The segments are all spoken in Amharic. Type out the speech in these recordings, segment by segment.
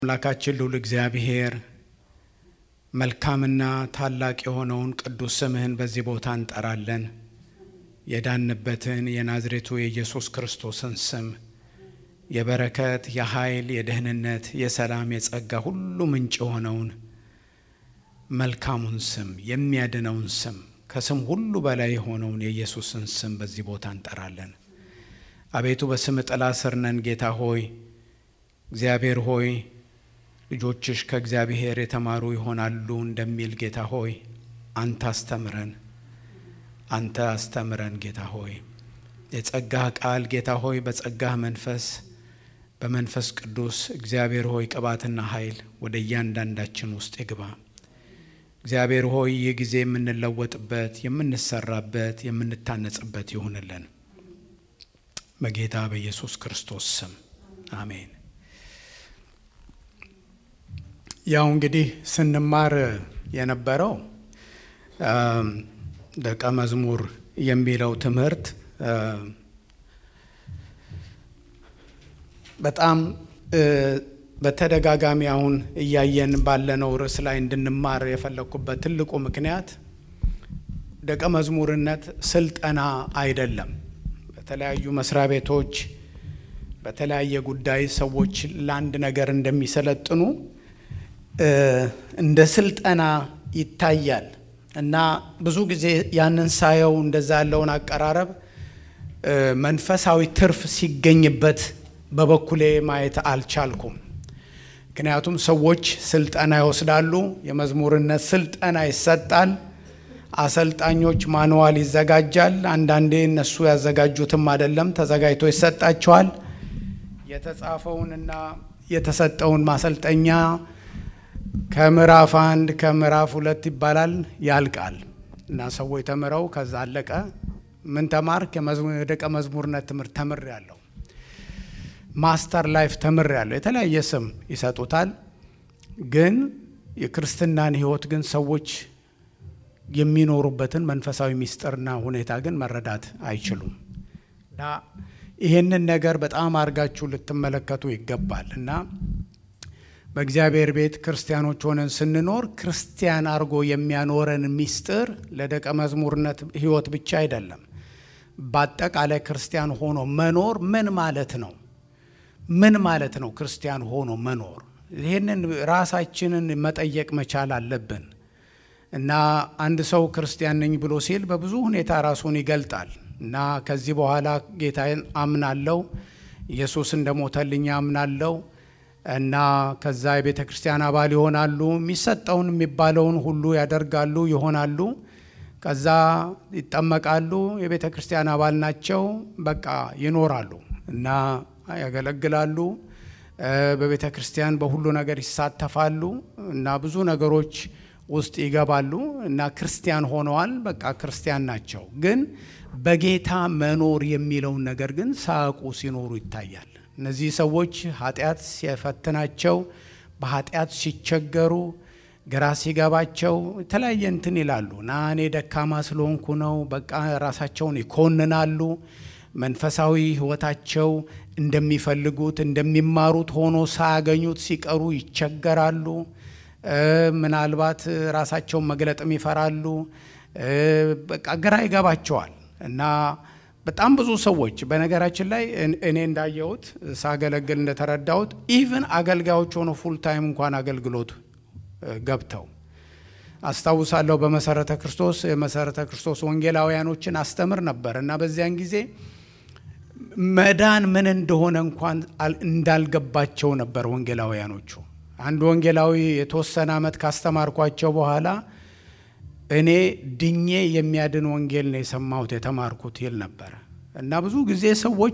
አምላካችን ልዑል እግዚአብሔር መልካምና ታላቅ የሆነውን ቅዱስ ስምህን በዚህ ቦታ እንጠራለን። የዳንበትን የናዝሬቱ የኢየሱስ ክርስቶስን ስም የበረከት፣ የኃይል፣ የደህንነት፣ የሰላም፣ የጸጋ ሁሉ ምንጭ የሆነውን መልካሙን ስም የሚያድነውን ስም ከስም ሁሉ በላይ የሆነውን የኢየሱስን ስም በዚህ ቦታ እንጠራለን። አቤቱ በስም ጥላ ስር ነን። ጌታ ሆይ እግዚአብሔር ሆይ ልጆችሽ ከእግዚአብሔር የተማሩ ይሆናሉ እንደሚል ጌታ ሆይ አንተ አስተምረን፣ አንተ አስተምረን ጌታ ሆይ የጸጋህ ቃል ጌታ ሆይ በጸጋህ መንፈስ በመንፈስ ቅዱስ እግዚአብሔር ሆይ ቅባትና ኃይል ወደ እያንዳንዳችን ውስጥ ይግባ። እግዚአብሔር ሆይ ይህ ጊዜ የምንለወጥበት የምንሰራበት የምንታነጽበት ይሁንልን በጌታ በኢየሱስ ክርስቶስ ስም አሜን። ያው እንግዲህ ስንማር የነበረው ደቀ መዝሙር የሚለው ትምህርት በጣም በተደጋጋሚ አሁን እያየን ባለነው ርዕስ ላይ እንድንማር የፈለግኩበት ትልቁ ምክንያት ደቀ መዝሙርነት ስልጠና አይደለም። በተለያዩ መስሪያ ቤቶች በተለያየ ጉዳይ ሰዎች ለአንድ ነገር እንደሚሰለጥኑ እንደ ስልጠና ይታያል እና ብዙ ጊዜ ያንን ሳየው እንደዛ ያለውን አቀራረብ መንፈሳዊ ትርፍ ሲገኝበት በበኩሌ ማየት አልቻልኩም። ምክንያቱም ሰዎች ስልጠና ይወስዳሉ፣ የመዝሙርነት ስልጠና ይሰጣል፣ አሰልጣኞች ማንዋል ይዘጋጃል። አንዳንዴ እነሱ ያዘጋጁትም አይደለም ተዘጋጅቶ ይሰጣቸዋል። የተጻፈውንና የተሰጠውን ማሰልጠኛ ከምዕራፍ አንድ ከምዕራፍ ሁለት ይባላል ያልቃል እና ሰዎች ተምረው ከዛ አለቀ። ምን ተማርክ? የደቀ መዝሙርነት ትምህርት ተምር ያለው ማስተር ላይፍ ተምር ያለው የተለያየ ስም ይሰጡታል። ግን የክርስትናን ሕይወት ግን ሰዎች የሚኖሩበትን መንፈሳዊ ምስጢርና ሁኔታ ግን መረዳት አይችሉም። እና ይሄንን ነገር በጣም አድርጋችሁ ልትመለከቱ ይገባል እና በእግዚአብሔር ቤት ክርስቲያኖች ሆነን ስንኖር ክርስቲያን አድርጎ የሚያኖረን ምስጢር ለደቀ መዝሙርነት ሕይወት ብቻ አይደለም። በአጠቃላይ ክርስቲያን ሆኖ መኖር ምን ማለት ነው? ምን ማለት ነው ክርስቲያን ሆኖ መኖር? ይህንን ራሳችንን መጠየቅ መቻል አለብን እና አንድ ሰው ክርስቲያን ነኝ ብሎ ሲል በብዙ ሁኔታ ራሱን ይገልጣል እና ከዚህ በኋላ ጌታዬን አምናለው፣ ኢየሱስ እንደሞተልኝ አምናለው እና ከዛ የቤተ ክርስቲያን አባል ይሆናሉ። የሚሰጠውን የሚባለውን ሁሉ ያደርጋሉ ይሆናሉ። ከዛ ይጠመቃሉ፣ የቤተ ክርስቲያን አባል ናቸው። በቃ ይኖራሉ እና ያገለግላሉ። በቤተ ክርስቲያን በሁሉ ነገር ይሳተፋሉ እና ብዙ ነገሮች ውስጥ ይገባሉ እና ክርስቲያን ሆነዋል። በቃ ክርስቲያን ናቸው። ግን በጌታ መኖር የሚለውን ነገር ግን ሳያውቁ ሲኖሩ ይታያል። እነዚህ ሰዎች ኃጢአት ሲፈትናቸው፣ በኃጢአት ሲቸገሩ፣ ግራ ሲገባቸው የተለያየ እንትን ይላሉ እና እኔ ደካማ ስለሆንኩ ነው በቃ ራሳቸውን ይኮንናሉ። መንፈሳዊ ሕይወታቸው እንደሚፈልጉት እንደሚማሩት ሆኖ ሳያገኙት ሲቀሩ ይቸገራሉ። ምናልባት ራሳቸውን መግለጥም ይፈራሉ። በቃ ግራ ይገባቸዋል እና በጣም ብዙ ሰዎች በነገራችን ላይ እኔ እንዳየሁት ሳገለግል እንደተረዳሁት ኢቭን አገልጋዮች ሆኖ ፉል ታይም እንኳን አገልግሎት ገብተው አስታውሳለሁ። በመሰረተ ክርስቶስ የመሰረተ ክርስቶስ ወንጌላውያኖችን አስተምር ነበር እና በዚያን ጊዜ መዳን ምን እንደሆነ እንኳን እንዳልገባቸው ነበር ወንጌላውያኖቹ። አንድ ወንጌላዊ የተወሰነ ዓመት ካስተማርኳቸው በኋላ እኔ ድኜ የሚያድን ወንጌል ነው የሰማሁት የተማርኩት ይል ነበረ እና ብዙ ጊዜ ሰዎች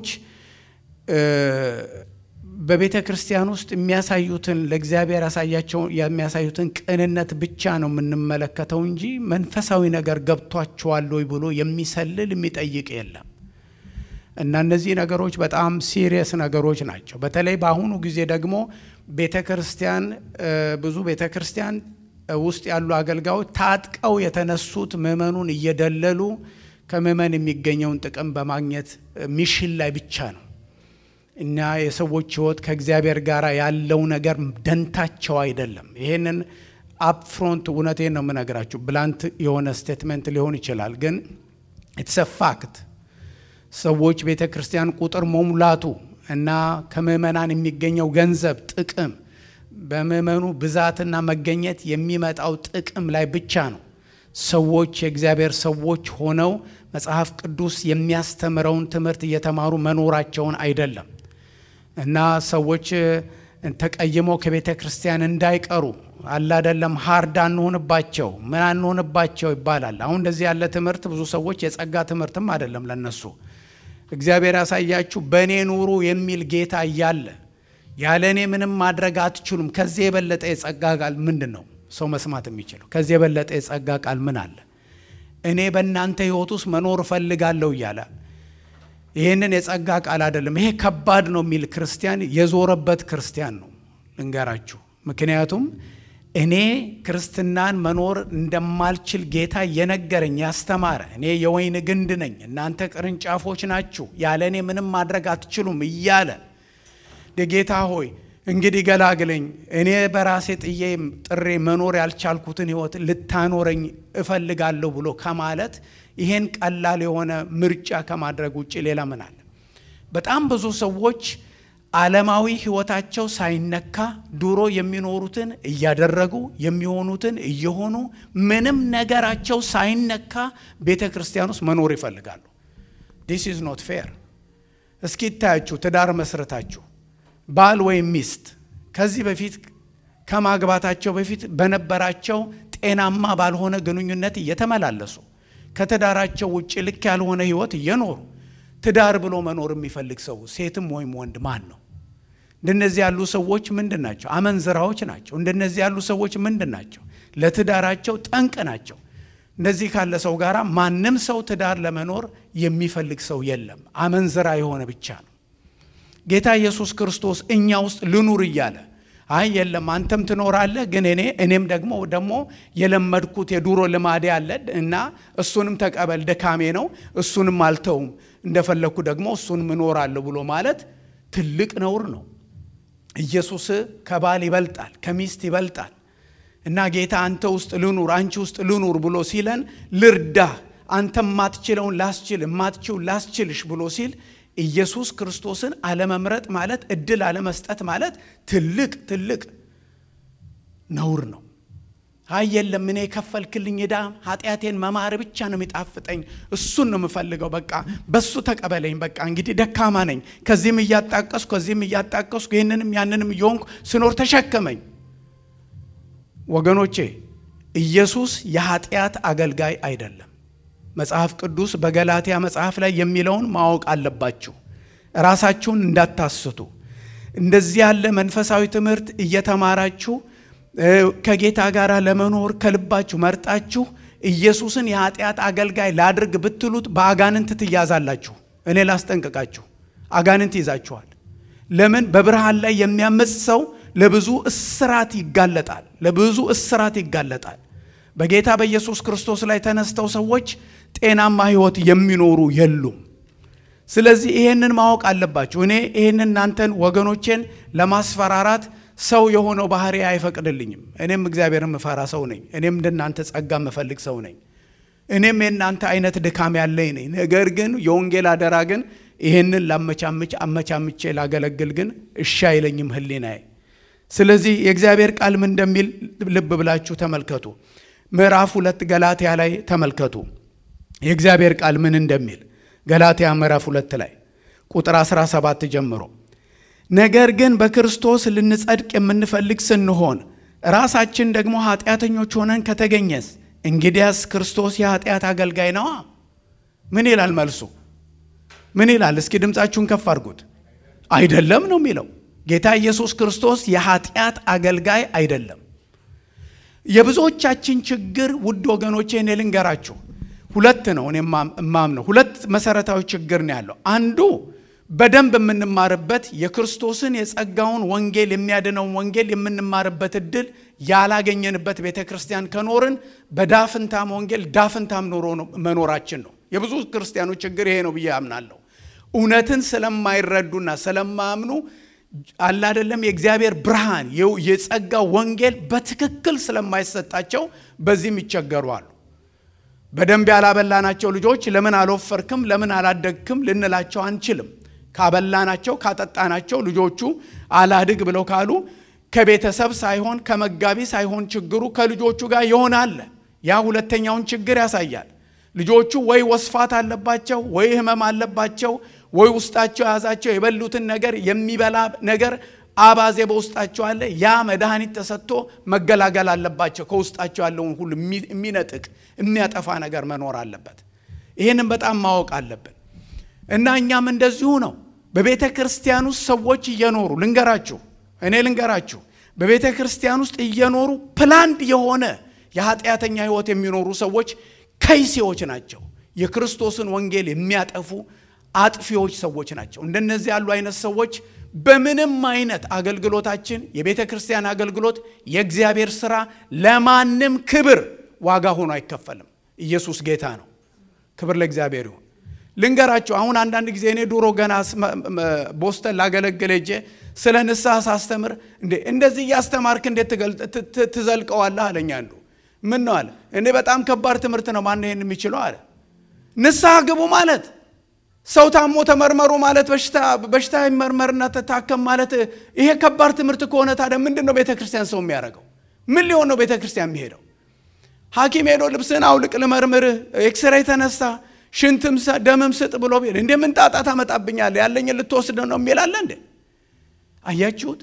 በቤተ ክርስቲያን ውስጥ የሚያሳዩትን ለእግዚአብሔር ያሳያቸው የሚያሳዩትን ቅንነት ብቻ ነው የምንመለከተው እንጂ መንፈሳዊ ነገር ገብቷቸዋል ወይ ብሎ የሚሰልል የሚጠይቅ የለም። እና እነዚህ ነገሮች በጣም ሲሪየስ ነገሮች ናቸው። በተለይ በአሁኑ ጊዜ ደግሞ ቤተ ክርስቲያን ብዙ ቤተ ክርስቲያን ውስጥ ያሉ አገልጋዮች ታጥቀው የተነሱት ምዕመኑን እየደለሉ ከምዕመን የሚገኘውን ጥቅም በማግኘት ሚሽን ላይ ብቻ ነው እና የሰዎች ሕይወት ከእግዚአብሔር ጋር ያለው ነገር ደንታቸው አይደለም። ይሄንን አፕፍሮንት እውነቴን ነው የምነግራችሁ። ብላንት የሆነ ስቴትመንት ሊሆን ይችላል፣ ግን ኢትስ ፋክት ሰዎች ቤተ ክርስቲያን ቁጥር መሙላቱ እና ከምዕመናን የሚገኘው ገንዘብ ጥቅም በምዕመኑ ብዛትና መገኘት የሚመጣው ጥቅም ላይ ብቻ ነው። ሰዎች የእግዚአብሔር ሰዎች ሆነው መጽሐፍ ቅዱስ የሚያስተምረውን ትምህርት እየተማሩ መኖራቸውን አይደለም እና ሰዎች ተቀይመው ከቤተ ክርስቲያን እንዳይቀሩ አላደለም ሀርድ አንሆንባቸው ምን አንሆንባቸው ይባላል። አሁን እንደዚህ ያለ ትምህርት ብዙ ሰዎች የጸጋ ትምህርትም አይደለም ለነሱ። እግዚአብሔር ያሳያችሁ በእኔ ኑሩ የሚል ጌታ እያለ ያለ እኔ ምንም ማድረግ አትችሉም። ከዚህ የበለጠ የጸጋ ቃል ምንድን ነው ሰው መስማት የሚችለው? ከዚህ የበለጠ የጸጋ ቃል ምን አለ? እኔ በእናንተ ሕይወት ውስጥ መኖር እፈልጋለሁ እያለ ይህንን የጸጋ ቃል አይደለም። ይሄ ከባድ ነው የሚል ክርስቲያን የዞረበት ክርስቲያን ነው ልንገራችሁ። ምክንያቱም እኔ ክርስትናን መኖር እንደማልችል ጌታ የነገረኝ ያስተማረ፣ እኔ የወይን ግንድ ነኝ፣ እናንተ ቅርንጫፎች ናችሁ፣ ያለ እኔ ምንም ማድረግ አትችሉም እያለ ጌታ ሆይ እንግዲህ ገላግለኝ፣ እኔ በራሴ ጥዬ ጥሬ መኖር ያልቻልኩትን ሕይወት ልታኖረኝ እፈልጋለሁ ብሎ ከማለት ይሄን ቀላል የሆነ ምርጫ ከማድረግ ውጭ ሌላ ምን አለ? በጣም ብዙ ሰዎች ዓለማዊ ሕይወታቸው ሳይነካ ድሮ የሚኖሩትን እያደረጉ የሚሆኑትን እየሆኑ ምንም ነገራቸው ሳይነካ ቤተ ክርስቲያን ውስጥ መኖር ይፈልጋሉ። ዲስ ኢዝ ኖት ፌር። እስኪ ይታያችሁ ትዳር መስረታችሁ ባል ወይም ሚስት ከዚህ በፊት ከማግባታቸው በፊት በነበራቸው ጤናማ ባልሆነ ግንኙነት እየተመላለሱ ከትዳራቸው ውጭ ልክ ያልሆነ ሕይወት እየኖሩ ትዳር ብሎ መኖር የሚፈልግ ሰው ሴትም ወይም ወንድ ማን ነው? እንደነዚህ ያሉ ሰዎች ምንድን ናቸው? አመንዝራዎች ናቸው። እንደነዚህ ያሉ ሰዎች ምንድን ናቸው? ለትዳራቸው ጠንቅ ናቸው። እንደዚህ ካለ ሰው ጋር ማንም ሰው ትዳር ለመኖር የሚፈልግ ሰው የለም። አመንዝራ የሆነ ብቻ ነው። ጌታ ኢየሱስ ክርስቶስ እኛ ውስጥ ልኑር እያለ አይ የለም አንተም ትኖራለህ፣ ግን እኔ እኔም ደግሞ ደግሞ የለመድኩት የዱሮ ልማዴ አለ እና እሱንም ተቀበል፣ ድካሜ ነው፣ እሱንም አልተውም፣ እንደፈለግኩ ደግሞ እሱንም እኖራለሁ ብሎ ማለት ትልቅ ነውር ነው። ኢየሱስ ከባል ይበልጣል፣ ከሚስት ይበልጣል። እና ጌታ አንተ ውስጥ ልኑር፣ አንቺ ውስጥ ልኑር ብሎ ሲለን ልርዳህ፣ አንተ የማትችለውን ላስችል፣ የማትችው ላስችልሽ ብሎ ሲል ኢየሱስ ክርስቶስን አለመምረጥ ማለት እድል አለመስጠት ማለት ትልቅ ትልቅ ነውር ነው። አይ የለም እኔ የከፈልክልኝ ዕዳ ኃጢአቴን መማር ብቻ ነው የሚጣፍጠኝ፣ እሱን ነው የምፈልገው፣ በቃ በሱ ተቀበለኝ፣ በቃ እንግዲህ ደካማ ነኝ፣ ከዚህም እያጣቀስኩ ከዚህም እያጣቀስኩ ይህንንም ያንንም እየሆንኩ ስኖር ተሸከመኝ። ወገኖቼ ኢየሱስ የኃጢአት አገልጋይ አይደለም። መጽሐፍ ቅዱስ በገላትያ መጽሐፍ ላይ የሚለውን ማወቅ አለባችሁ። ራሳችሁን እንዳታስቱ። እንደዚህ ያለ መንፈሳዊ ትምህርት እየተማራችሁ ከጌታ ጋር ለመኖር ከልባችሁ መርጣችሁ ኢየሱስን የኃጢአት አገልጋይ ላድርግ ብትሉት በአጋንንት ትያዛላችሁ። እኔ ላስጠንቅቃችሁ፣ አጋንንት ይዛችኋል። ለምን? በብርሃን ላይ የሚያምፅ ሰው ለብዙ እስራት ይጋለጣል። ለብዙ እስራት ይጋለጣል። በጌታ በኢየሱስ ክርስቶስ ላይ ተነስተው ሰዎች ጤናማ ሕይወት የሚኖሩ የሉም። ስለዚህ ይሄንን ማወቅ አለባችሁ። እኔ ይሄንን እናንተን ወገኖቼን ለማስፈራራት ሰው የሆነው ባህሪ አይፈቅድልኝም። እኔም እግዚአብሔር የምፈራ ሰው ነኝ። እኔም እንደናንተ ጸጋ የምፈልግ ሰው ነኝ። እኔም የእናንተ አይነት ድካም ያለኝ ነኝ። ነገር ግን የወንጌል አደራ ግን ይሄንን ላመቻምች አመቻምቼ ላገለግል ግን እሺ አይለኝም ሕሊናዬ። ስለዚህ የእግዚአብሔር ቃል ምን እንደሚል ልብ ብላችሁ ተመልከቱ። ምዕራፍ ሁለት ገላትያ ላይ ተመልከቱ። የእግዚአብሔር ቃል ምን እንደሚል ገላትያ ምዕራፍ ሁለት ላይ ቁጥር 17 ጀምሮ ነገር ግን በክርስቶስ ልንጸድቅ የምንፈልግ ስንሆን ራሳችን ደግሞ ኃጢአተኞች ሆነን ከተገኘስ እንግዲያስ ክርስቶስ የኃጢአት አገልጋይ ነዋ። ምን ይላል መልሱ? ምን ይላል? እስኪ ድምፃችሁን ከፍ አድርጉት። አይደለም ነው የሚለው። ጌታ ኢየሱስ ክርስቶስ የኃጢአት አገልጋይ አይደለም። የብዙዎቻችን ችግር ውድ ወገኖቼ እኔ ልንገራችሁ ሁለት ነው። እኔ እማምነው ሁለት መሰረታዊ ችግር ነው ያለው። አንዱ በደንብ የምንማርበት የክርስቶስን የጸጋውን ወንጌል የሚያድነውን ወንጌል የምንማርበት እድል ያላገኘንበት ቤተ ክርስቲያን ከኖርን በዳፍንታም ወንጌል ዳፍንታም ኖሮ መኖራችን ነው። የብዙ ክርስቲያኖች ችግር ይሄ ነው ብዬ አምናለሁ። እውነትን ስለማይረዱና ስለማያምኑ አለ አይደለም የእግዚአብሔር ብርሃን የጸጋ ወንጌል በትክክል ስለማይሰጣቸው በዚህም ይቸገሩ አሉ። በደንብ ያላበላናቸው ልጆች ለምን አልወፈርክም፣ ለምን አላደግክም ልንላቸው አንችልም። ካበላናቸው ካጠጣናቸው ልጆቹ አላድግ ብለው ካሉ ከቤተሰብ ሳይሆን ከመጋቢ ሳይሆን ችግሩ ከልጆቹ ጋር ይሆናል። ያ ሁለተኛውን ችግር ያሳያል። ልጆቹ ወይ ወስፋት አለባቸው፣ ወይ ህመም አለባቸው፣ ወይ ውስጣቸው የያዛቸው የበሉትን ነገር የሚበላ ነገር አባዜ በውስጣቸው አለ። ያ መድኃኒት ተሰጥቶ መገላገል አለባቸው። ከውስጣቸው ያለውን ሁሉ የሚነጥቅ የሚያጠፋ ነገር መኖር አለበት። ይህንም በጣም ማወቅ አለብን እና እኛም እንደዚሁ ነው። በቤተ ክርስቲያን ውስጥ ሰዎች እየኖሩ ልንገራችሁ፣ እኔ ልንገራችሁ፣ በቤተ ክርስቲያን ውስጥ እየኖሩ ፕላንድ የሆነ የኃጢአተኛ ህይወት የሚኖሩ ሰዎች ከይሴዎች ናቸው። የክርስቶስን ወንጌል የሚያጠፉ አጥፊዎች ሰዎች ናቸው። እንደነዚህ ያሉ አይነት ሰዎች በምንም አይነት አገልግሎታችን የቤተ ክርስቲያን አገልግሎት የእግዚአብሔር ስራ ለማንም ክብር ዋጋ ሆኖ አይከፈልም። ኢየሱስ ጌታ ነው። ክብር ለእግዚአብሔር ይሁን። ልንገራችሁ አሁን አንዳንድ ጊዜ እኔ ድሮ ገና ቦስተን ላገለግል ሄጄ ስለ ንስሐ ሳስተምር እንዴ እንደዚህ እያስተማርክ እንዴት ትዘልቀዋለህ አለኝ አንዱ። ምን ነው አለ። እኔ በጣም ከባድ ትምህርት ነው፣ ማን ይሄን የሚችለው አለ። ንስሐ ግቡ ማለት ሰው ታሞ ተመርመሩ ማለት በሽታ ይመርመርና ተታከም ማለት ይሄ ከባድ ትምህርት ከሆነ ታዲያ ምንድን ነው ቤተ ክርስቲያን ሰው የሚያደርገው? ምን ሊሆን ነው ቤተ ክርስቲያን የሚሄደው? ሐኪም ሄዶ ልብስህን አውልቅ ልመርምርህ፣ ኤክስሬይ ተነሳ፣ ሽንትም ደምም ስጥ ብሎ ቢል እንደ ምን ጣጣ ታመጣብኛለህ? ያለኝን ልትወስድ ነው የሚላለ እንዴ? አያችሁት?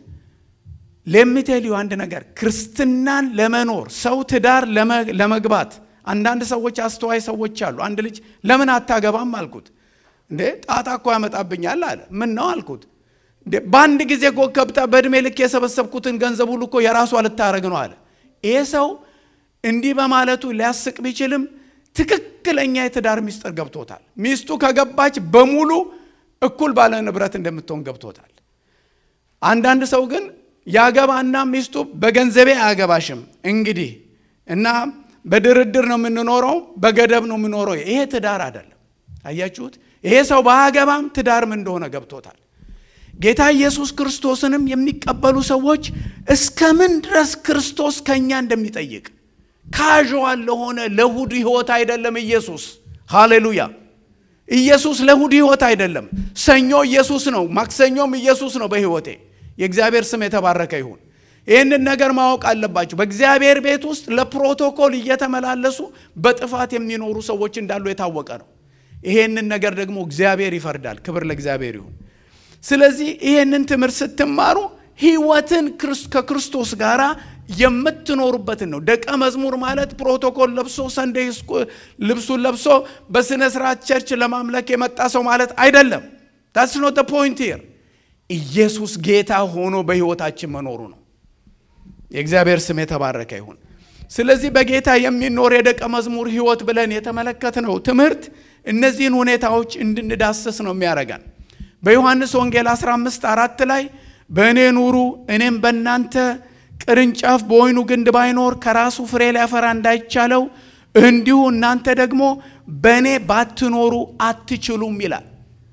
ለሚቴልዩ አንድ ነገር ክርስትናን ለመኖር ሰው ትዳር ለመግባት አንዳንድ ሰዎች አስተዋይ ሰዎች አሉ። አንድ ልጅ ለምን አታገባም አልኩት። እንዴ ጣጣ እኮ ያመጣብኛል አለ። ምን ነው አልኩት። በአንድ ጊዜ እኮ ከብታ በእድሜ ልክ የሰበሰብኩትን ገንዘብ ሁሉ እኮ የራሷ ልታረግ ነው አለ። ይሄ ሰው እንዲህ በማለቱ ሊያስቅ ቢችልም ትክክለኛ የትዳር ሚስጥር ገብቶታል። ሚስቱ ከገባች በሙሉ እኩል ባለ ንብረት እንደምትሆን ገብቶታል። አንዳንድ ሰው ግን ያገባና ሚስቱ በገንዘቤ አያገባሽም እንግዲህ እና በድርድር ነው የምንኖረው፣ በገደብ ነው የምኖረው። ይሄ ትዳር አይደለም። አያችሁት? ይሄ ሰው ባያገባም ትዳርም እንደሆነ ገብቶታል። ጌታ ኢየሱስ ክርስቶስንም የሚቀበሉ ሰዎች እስከምን ድረስ ክርስቶስ ከእኛ እንደሚጠይቅ ካዥዋል ለሆነ ለእሁድ ሕይወት አይደለም ኢየሱስ። ሃሌሉያ! ኢየሱስ ለእሁድ ሕይወት አይደለም። ሰኞ ኢየሱስ ነው፣ ማክሰኞም ኢየሱስ ነው በሕይወቴ። የእግዚአብሔር ስም የተባረከ ይሁን። ይህንን ነገር ማወቅ አለባቸው። በእግዚአብሔር ቤት ውስጥ ለፕሮቶኮል እየተመላለሱ በጥፋት የሚኖሩ ሰዎች እንዳሉ የታወቀ ነው። ይሄንን ነገር ደግሞ እግዚአብሔር ይፈርዳል። ክብር ለእግዚአብሔር ይሁን። ስለዚህ ይሄንን ትምህርት ስትማሩ ህይወትን ከክርስቶስ ጋር የምትኖሩበትን ነው። ደቀ መዝሙር ማለት ፕሮቶኮል ለብሶ ሰንደይ ልብሱን ለብሶ በስነ ስርዓት ቸርች ለማምለክ የመጣ ሰው ማለት አይደለም። ታስ ኖት ፖይንት ሂር። ኢየሱስ ጌታ ሆኖ በህይወታችን መኖሩ ነው። የእግዚአብሔር ስም የተባረከ ይሁን። ስለዚህ በጌታ የሚኖር የደቀ መዝሙር ህይወት ብለን የተመለከትነው ትምህርት እነዚህን ሁኔታዎች እንድንዳስስ ነው የሚያደርገን። በዮሐንስ ወንጌል 15 አራት ላይ በእኔ ኑሩ እኔም በእናንተ ቅርንጫፍ በወይኑ ግንድ ባይኖር ከራሱ ፍሬ ሊያፈራ እንዳይቻለው እንዲሁ እናንተ ደግሞ በእኔ ባትኖሩ አትችሉም ይላል።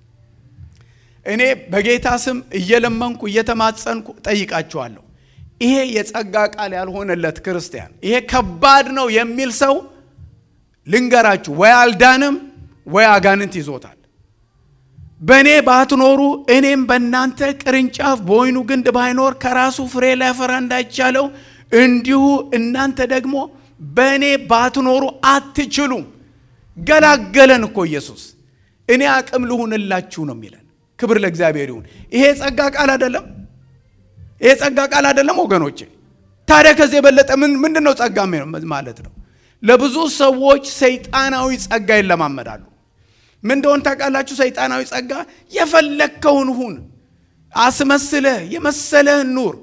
እኔ በጌታ ስም እየለመንኩ እየተማጸንኩ ጠይቃችኋለሁ። ይሄ የጸጋ ቃል ያልሆነለት ክርስቲያን ይሄ ከባድ ነው የሚል ሰው ልንገራችሁ፣ ወይ አልዳንም ወይ አጋንንት ይዞታል። በእኔ ባትኖሩ እኔም በእናንተ ቅርንጫፍ በወይኑ ግንድ ባይኖር ከራሱ ፍሬ ሊያፈራ እንዳይቻለው እንዲሁ እናንተ ደግሞ በእኔ ባትኖሩ አትችሉም። ገላገለን እኮ ኢየሱስ። እኔ አቅም ልሁንላችሁ ነው የሚለን። ክብር ለእግዚአብሔር ይሁን። ይሄ የጸጋ ቃል አይደለም? ይሄ ጸጋ ቃል አይደለም ወገኖቼ? ታዲያ ከዚህ የበለጠ ምንድን ነው ጸጋ ማለት ነው? ለብዙ ሰዎች ሰይጣናዊ ጸጋ ይለማመዳሉ። ምን እንደሆን ታውቃላችሁ? ሰይጣናዊ ጸጋ የፈለግከውን ሁን፣ አስመስለህ የመሰለህን ኑር፣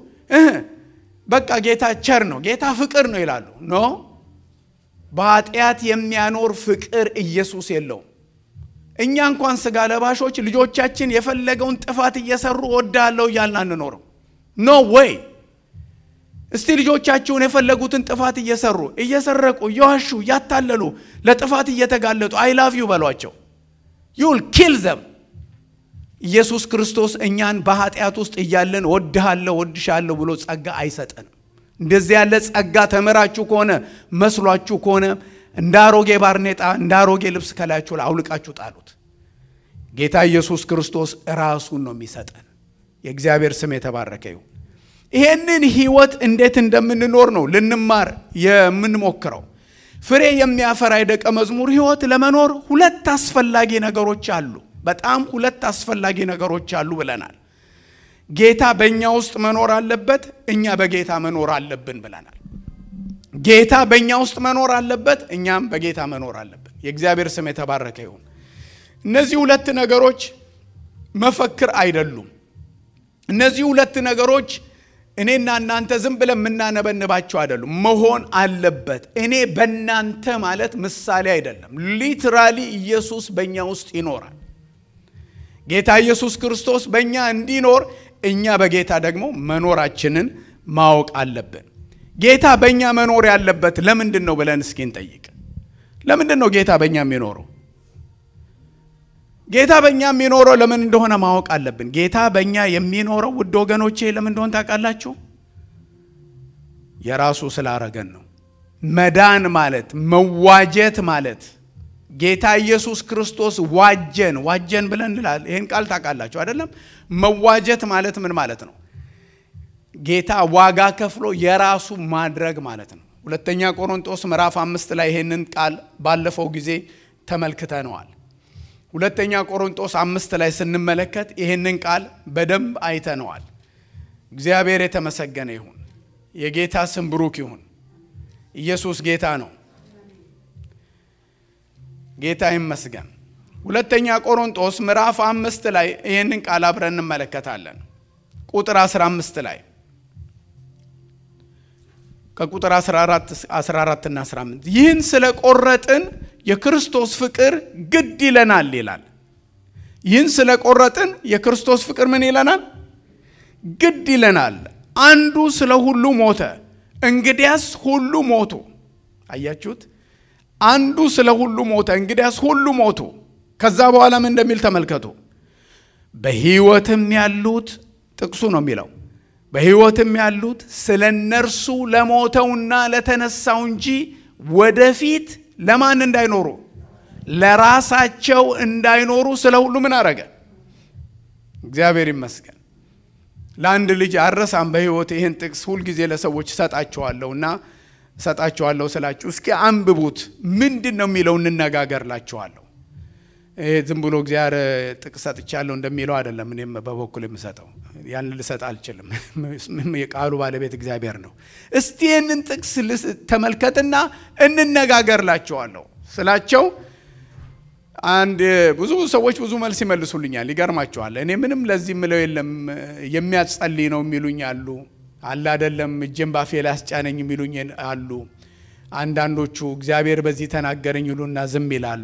በቃ ጌታ ቸር ነው፣ ጌታ ፍቅር ነው ይላሉ። ኖ በኃጢአት የሚያኖር ፍቅር ኢየሱስ የለውም። እኛ እንኳን ስጋ ለባሾች ልጆቻችን የፈለገውን ጥፋት እየሰሩ ወዳለው እያልን አንኖርም። ኖ ወይ እስቲ ልጆቻችሁን የፈለጉትን ጥፋት እየሰሩ እየሰረቁ እየዋሹ እያታለሉ ለጥፋት እየተጋለጡ አይ ላቭ ዩ በሏቸው። ዩል ኪል ዘም ኢየሱስ ክርስቶስ እኛን በኃጢአት ውስጥ እያለን ወድሃለሁ ወድሻለሁ ብሎ ጸጋ አይሰጠንም። እንደዚህ ያለ ጸጋ ተምራችሁ ከሆነ መስሏችሁ ከሆነ እንደ አሮጌ ባርኔጣ እንደ አሮጌ ልብስ ከላያችሁ ላይ አውልቃችሁ ጣሉት። ጌታ ኢየሱስ ክርስቶስ ራሱን ነው የሚሰጠን። የእግዚአብሔር ስም የተባረከ ይሁን። ይሄንን ህይወት እንዴት እንደምንኖር ነው ልንማር የምንሞክረው። ፍሬ የሚያፈራ የደቀ መዝሙር ህይወት ለመኖር ሁለት አስፈላጊ ነገሮች አሉ። በጣም ሁለት አስፈላጊ ነገሮች አሉ ብለናል። ጌታ በእኛ ውስጥ መኖር አለበት፣ እኛ በጌታ መኖር አለብን ብለናል። ጌታ በእኛ ውስጥ መኖር አለበት፣ እኛም በጌታ መኖር አለብን። የእግዚአብሔር ስም የተባረከ ይሁን። እነዚህ ሁለት ነገሮች መፈክር አይደሉም። እነዚህ ሁለት ነገሮች እኔና እናንተ ዝም ብለን የምናነበንባቸው አይደሉም። መሆን አለበት። እኔ በእናንተ ማለት ምሳሌ አይደለም። ሊትራሊ ኢየሱስ በእኛ ውስጥ ይኖራል። ጌታ ኢየሱስ ክርስቶስ በእኛ እንዲኖር እኛ በጌታ ደግሞ መኖራችንን ማወቅ አለብን። ጌታ በእኛ መኖር ያለበት ለምንድን ነው ብለን እስኪ እንጠይቅ። ለምንድን ነው ጌታ በእኛ የሚኖረው? ጌታ በእኛ የሚኖረው ለምን እንደሆነ ማወቅ አለብን። ጌታ በእኛ የሚኖረው ውድ ወገኖቼ ለምን እንደሆነ ታውቃላችሁ? የራሱ ስላረገን ነው። መዳን ማለት መዋጀት ማለት ጌታ ኢየሱስ ክርስቶስ ዋጀን ዋጀን ብለን እንላለን። ይህን ቃል ታውቃላችሁ አይደለም? መዋጀት ማለት ምን ማለት ነው? ጌታ ዋጋ ከፍሎ የራሱ ማድረግ ማለት ነው። ሁለተኛ ቆሮንጦስ ምዕራፍ አምስት ላይ ይህንን ቃል ባለፈው ጊዜ ተመልክተነዋል። ሁለተኛ ቆሮንጦስ አምስት ላይ ስንመለከት ይህንን ቃል በደንብ አይተነዋል። እግዚአብሔር የተመሰገነ ይሁን። የጌታ ስም ብሩክ ይሁን። ኢየሱስ ጌታ ነው። ጌታ ይመስገን። ሁለተኛ ቆሮንጦስ ምዕራፍ አምስት ላይ ይህንን ቃል አብረን እንመለከታለን። ቁጥር 15 ላይ ከቁጥር 14 እና 15 ይህን ስለ ቆረጥን የክርስቶስ ፍቅር ግድ ይለናል ይላል። ይህን ስለ ቆረጥን የክርስቶስ ፍቅር ምን ይለናል? ግድ ይለናል። አንዱ ስለ ሁሉ ሞተ፣ እንግዲያስ ሁሉ ሞቱ። አያችሁት? አንዱ ስለ ሁሉ ሞተ፣ እንግዲያስ ሁሉ ሞቱ። ከዛ በኋላ ምን እንደሚል ተመልከቱ። በሕይወትም ያሉት ጥቅሱ ነው የሚለው በሕይወትም ያሉት ስለ እነርሱ ለሞተውና ለተነሳው እንጂ ወደፊት ለማን እንዳይኖሩ ለራሳቸው እንዳይኖሩ ስለ ሁሉ ምን አረገ? እግዚአብሔር ይመስገን። ለአንድ ልጅ አረሳም በሕይወት ይህን ጥቅስ ሁልጊዜ ለሰዎች እሰጣቸዋለሁ እና እሰጣቸዋለሁ ስላችሁ እስኪ አንብቡት። ምንድን ነው የሚለው እንነጋገርላችኋለሁ። ይሄ ዝም ብሎ እግዚአብሔር ጥቅስ ሰጥቻለሁ እንደሚለው አይደለም። እኔም በበኩል የምሰጠው ያን ልሰጥ አልችልም። የቃሉ ባለቤት እግዚአብሔር ነው። እስቲ ይህንን ጥቅስ ተመልከትና እንነጋገርላቸዋለሁ ስላቸው አንድ ብዙ ሰዎች ብዙ መልስ ይመልሱልኛል። ይገርማቸዋል። እኔ ምንም ለዚህ ምለው የለም የሚያጸልይ ነው የሚሉኝ አሉ። አለ አይደለም እጄን ባፌ ላይ አስጫነኝ የሚሉኝ አሉ። አንዳንዶቹ እግዚአብሔር በዚህ ተናገረኝ ይሉና ዝም ይላሉ።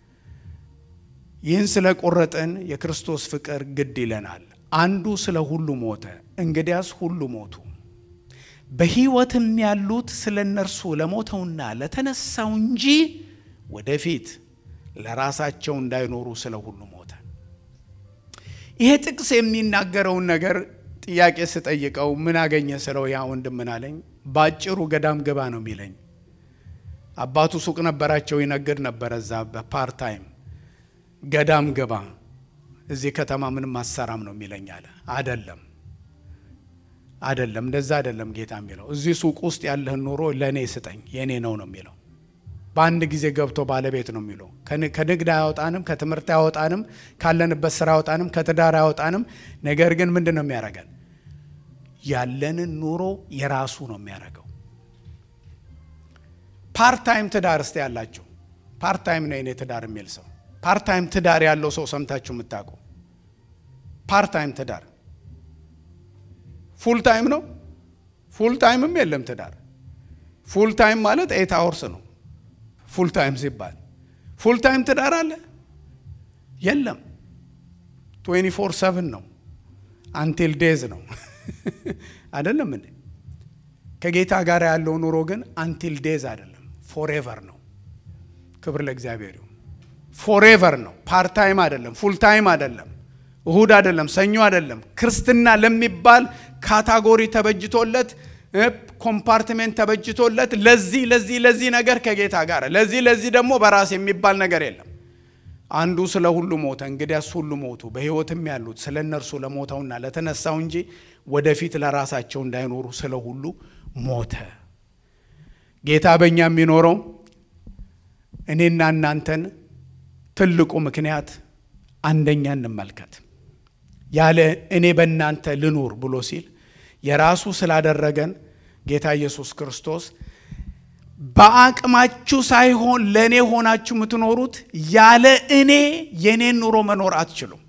ይህን ስለ ቆረጥን የክርስቶስ ፍቅር ግድ ይለናል። አንዱ ስለ ሁሉ ሞተ፣ እንግዲያስ ሁሉ ሞቱ። በሕይወትም ያሉት ስለ እነርሱ ለሞተውና ለተነሳው እንጂ ወደፊት ለራሳቸው እንዳይኖሩ ስለ ሁሉ ሞተ። ይሄ ጥቅስ የሚናገረውን ነገር ጥያቄ ስጠይቀው ምን አገኘ ስለው ያ ወንድም ምን አለኝ፣ በአጭሩ ገዳም ግባ ነው የሚለኝ። አባቱ ሱቅ ነበራቸው፣ ይነግድ ነበረ እዛ በፓርታይም ገዳም ግባ፣ እዚህ ከተማ ምንም አሰራም ነው የሚለኝ አለ። አደለም አደለም፣ እንደዛ አደለም ጌታ የሚለው እዚህ ሱቅ ውስጥ ያለህን ኑሮ ለእኔ ስጠኝ፣ የእኔ ነው ነው የሚለው በአንድ ጊዜ ገብቶ ባለቤት ነው የሚለው። ከንግድ አያወጣንም፣ ከትምህርት አያወጣንም፣ ካለንበት ስራ አያወጣንም፣ ከትዳር አያወጣንም። ነገር ግን ምንድን ነው የሚያደርገን? ያለንን ኑሮ የራሱ ነው የሚያደርገው። ፓርታይም ትዳር እስቲ ያላችሁ ፓርታይም ነው የኔ ትዳር የሚል ሰው ፓርታይም ትዳር ያለው ሰው ሰምታችሁ የምታውቁ? ፓርታይም ትዳር ፉል ታይም ነው? ፉል ታይምም የለም ትዳር። ፉል ታይም ማለት ኤት አወርስ ነው ፉል ታይም ሲባል ፉል ታይም ትዳር አለ? የለም። 24 ሰቨን ነው አንቲል ዴዝ ነው አይደለም እንዴ? ከጌታ ጋር ያለው ኑሮ ግን አንቲል ዴዝ አይደለም፣ ፎሬቨር ነው። ክብር ለእግዚአብሔር ይሁን። ፎሬቨር ነው። ፓርት ታይም አይደለም፣ ፉል ታይም አይደለም፣ እሁድ አይደለም፣ ሰኞ አይደለም። ክርስትና ለሚባል ካታጎሪ ተበጅቶለት ኮምፓርትሜንት ተበጅቶለት ለዚህ ለዚህ ለዚህ ነገር ከጌታ ጋር ለዚህ ለዚህ ደግሞ በራስ የሚባል ነገር የለም። አንዱ ስለ ሁሉ ሞተ፣ እንግዲያስ ሁሉ ሞቱ። በሕይወትም ያሉት ስለ እነርሱ ለሞተውና ለተነሳው እንጂ ወደፊት ለራሳቸው እንዳይኖሩ ስለ ሁሉ ሞተ። ጌታ በእኛ የሚኖረው እኔና እናንተን ትልቁ ምክንያት አንደኛ እንመልከት። ያለ እኔ በእናንተ ልኑር ብሎ ሲል የራሱ ስላደረገን ጌታ ኢየሱስ ክርስቶስ በአቅማችሁ ሳይሆን ለእኔ ሆናችሁ የምትኖሩት ያለ እኔ የእኔን ኑሮ መኖር አትችሉም።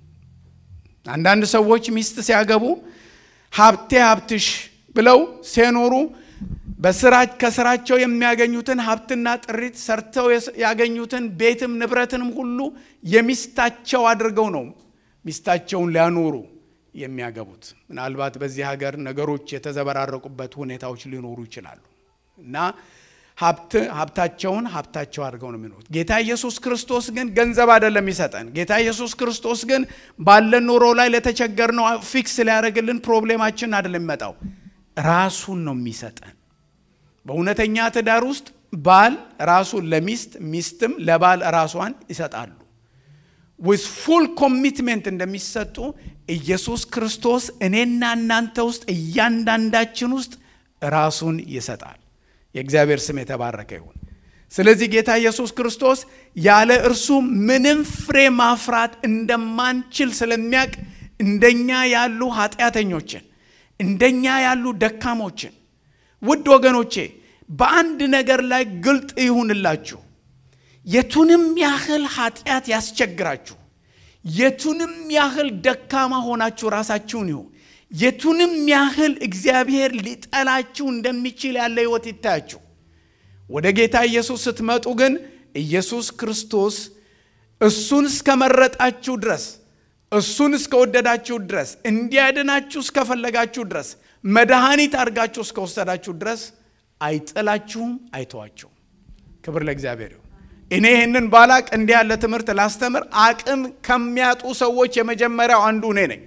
አንዳንድ ሰዎች ሚስት ሲያገቡ ሀብቴ ሀብትሽ ብለው ሲኖሩ በስራ ከስራቸው የሚያገኙትን ሀብትና ጥሪት ሰርተው ያገኙትን ቤትም ንብረትንም ሁሉ የሚስታቸው አድርገው ነው ሚስታቸውን ሊያኖሩ የሚያገቡት። ምናልባት በዚህ ሀገር ነገሮች የተዘበራረቁበት ሁኔታዎች ሊኖሩ ይችላሉ እና ሀብት ሀብታቸውን ሀብታቸው አድርገው ነው የሚኖሩት። ጌታ ኢየሱስ ክርስቶስ ግን ገንዘብ አይደለም የሚሰጠን። ጌታ ኢየሱስ ክርስቶስ ግን ባለን ኑሮ ላይ ለተቸገርነው ፊክስ ሊያደርግልን ፕሮብሌማችን አይደለም የሚመጣው፣ ራሱን ነው የሚሰጠን። በእውነተኛ ትዳር ውስጥ ባል ራሱን ለሚስት ሚስትም ለባል ራሷን ይሰጣሉ። ዊዝ ፉል ኮሚትሜንት እንደሚሰጡ ኢየሱስ ክርስቶስ እኔና እናንተ ውስጥ እያንዳንዳችን ውስጥ ራሱን ይሰጣል። የእግዚአብሔር ስም የተባረከ ይሁን። ስለዚህ ጌታ ኢየሱስ ክርስቶስ ያለ እርሱ ምንም ፍሬ ማፍራት እንደማንችል ስለሚያውቅ እንደኛ ያሉ ኃጢአተኞችን እንደኛ ያሉ ደካሞችን ውድ ወገኖቼ በአንድ ነገር ላይ ግልጥ ይሁንላችሁ። የቱንም ያህል ኃጢአት ያስቸግራችሁ፣ የቱንም ያህል ደካማ ሆናችሁ ራሳችሁን ይሁ የቱንም ያህል እግዚአብሔር ሊጠላችሁ እንደሚችል ያለ ሕይወት ይታያችሁ። ወደ ጌታ ኢየሱስ ስትመጡ ግን ኢየሱስ ክርስቶስ እሱን እስከመረጣችሁ ድረስ እሱን እስከወደዳችሁ ድረስ እንዲያድናችሁ እስከፈለጋችሁ ድረስ መድኃኒት አድርጋችሁ እስከወሰዳችሁ ድረስ አይጥላችሁም፣ አይተዋችሁም። ክብር ለእግዚአብሔር ይሁን። እኔ ይህንን ባላቅ እንዲህ ያለ ትምህርት ላስተምር አቅም ከሚያጡ ሰዎች የመጀመሪያው አንዱ እኔ ነኝ።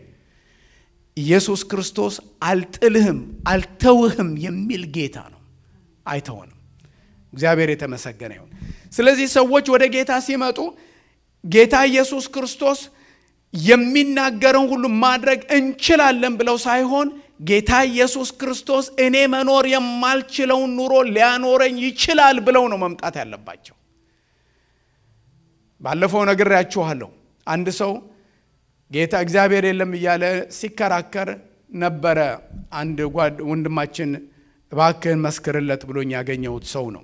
ኢየሱስ ክርስቶስ አልጥልህም አልተውህም የሚል ጌታ ነው። አይተውንም። እግዚአብሔር የተመሰገነ ይሁን። ስለዚህ ሰዎች ወደ ጌታ ሲመጡ ጌታ ኢየሱስ ክርስቶስ የሚናገረውን ሁሉ ማድረግ እንችላለን ብለው ሳይሆን ጌታ ኢየሱስ ክርስቶስ እኔ መኖር የማልችለውን ኑሮ ሊያኖረኝ ይችላል ብለው ነው መምጣት ያለባቸው። ባለፈው ነግሬያችኋለሁ። አንድ ሰው ጌታ እግዚአብሔር የለም እያለ ሲከራከር ነበረ። አንድ ወንድማችን እባክህን መስክርለት ብሎኝ ያገኘሁት ሰው ነው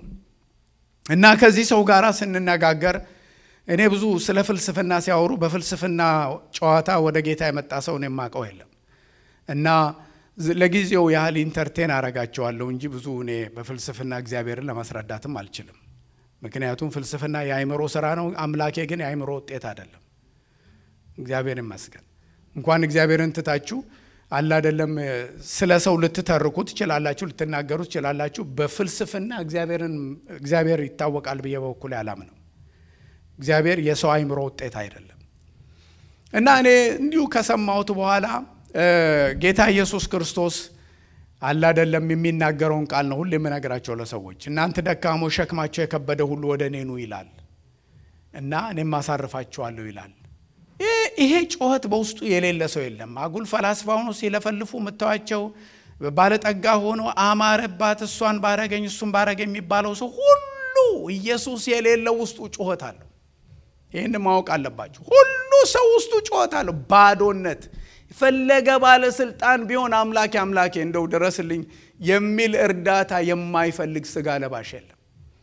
እና ከዚህ ሰው ጋር ስንነጋገር እኔ ብዙ ስለ ፍልስፍና ሲያወሩ በፍልስፍና ጨዋታ ወደ ጌታ የመጣ ሰውን የማውቀው የለም እና ለጊዜው ያህል ኢንተርቴን አረጋቸዋለሁ እንጂ ብዙ እኔ በፍልስፍና እግዚአብሔርን ለማስረዳትም አልችልም። ምክንያቱም ፍልስፍና የአእምሮ ስራ ነው። አምላኬ ግን የአእምሮ ውጤት አይደለም። እግዚአብሔር ይመስገን። እንኳን እግዚአብሔርን ትታችሁ አለ አይደለም ስለ ሰው ልትተርኩ ትችላላችሁ፣ ልትናገሩ ትችላላችሁ። በፍልስፍና እግዚአብሔር ይታወቃል ብዬ በበኩሌ አላምነው። እግዚአብሔር የሰው አእምሮ ውጤት አይደለም እና እኔ እንዲሁ ከሰማሁት በኋላ ጌታ ኢየሱስ ክርስቶስ አለ አይደለም የሚናገረውን ቃል ነው ሁሌ የምነግራቸው ለሰዎች። እናንተ ደካሞች ሸክማቸው የከበደ ሁሉ ወደ እኔ ኑ ይላል እና እኔም አሳርፋችኋለሁ ይላል። ይሄ ጩኸት በውስጡ የሌለ ሰው የለም። አጉል ፈላስፋ ሆኖ ሲለፈልፉ የምታዋቸው ባለጠጋ ሆኖ አማረባት እሷን ባረገኝ እሱን ባረገኝ የሚባለው ሰው ሁሉ ኢየሱስ የሌለው ውስጡ ጩኸት አለው። ይህን ማወቅ አለባችሁ። ሁሉ ሰው ውስጡ ጩኸት አለው። ባዶነት የፈለገ ባለስልጣን ቢሆን አምላኬ አምላኬ እንደው ድረስልኝ የሚል እርዳታ የማይፈልግ ስጋ ለባሽ የለም።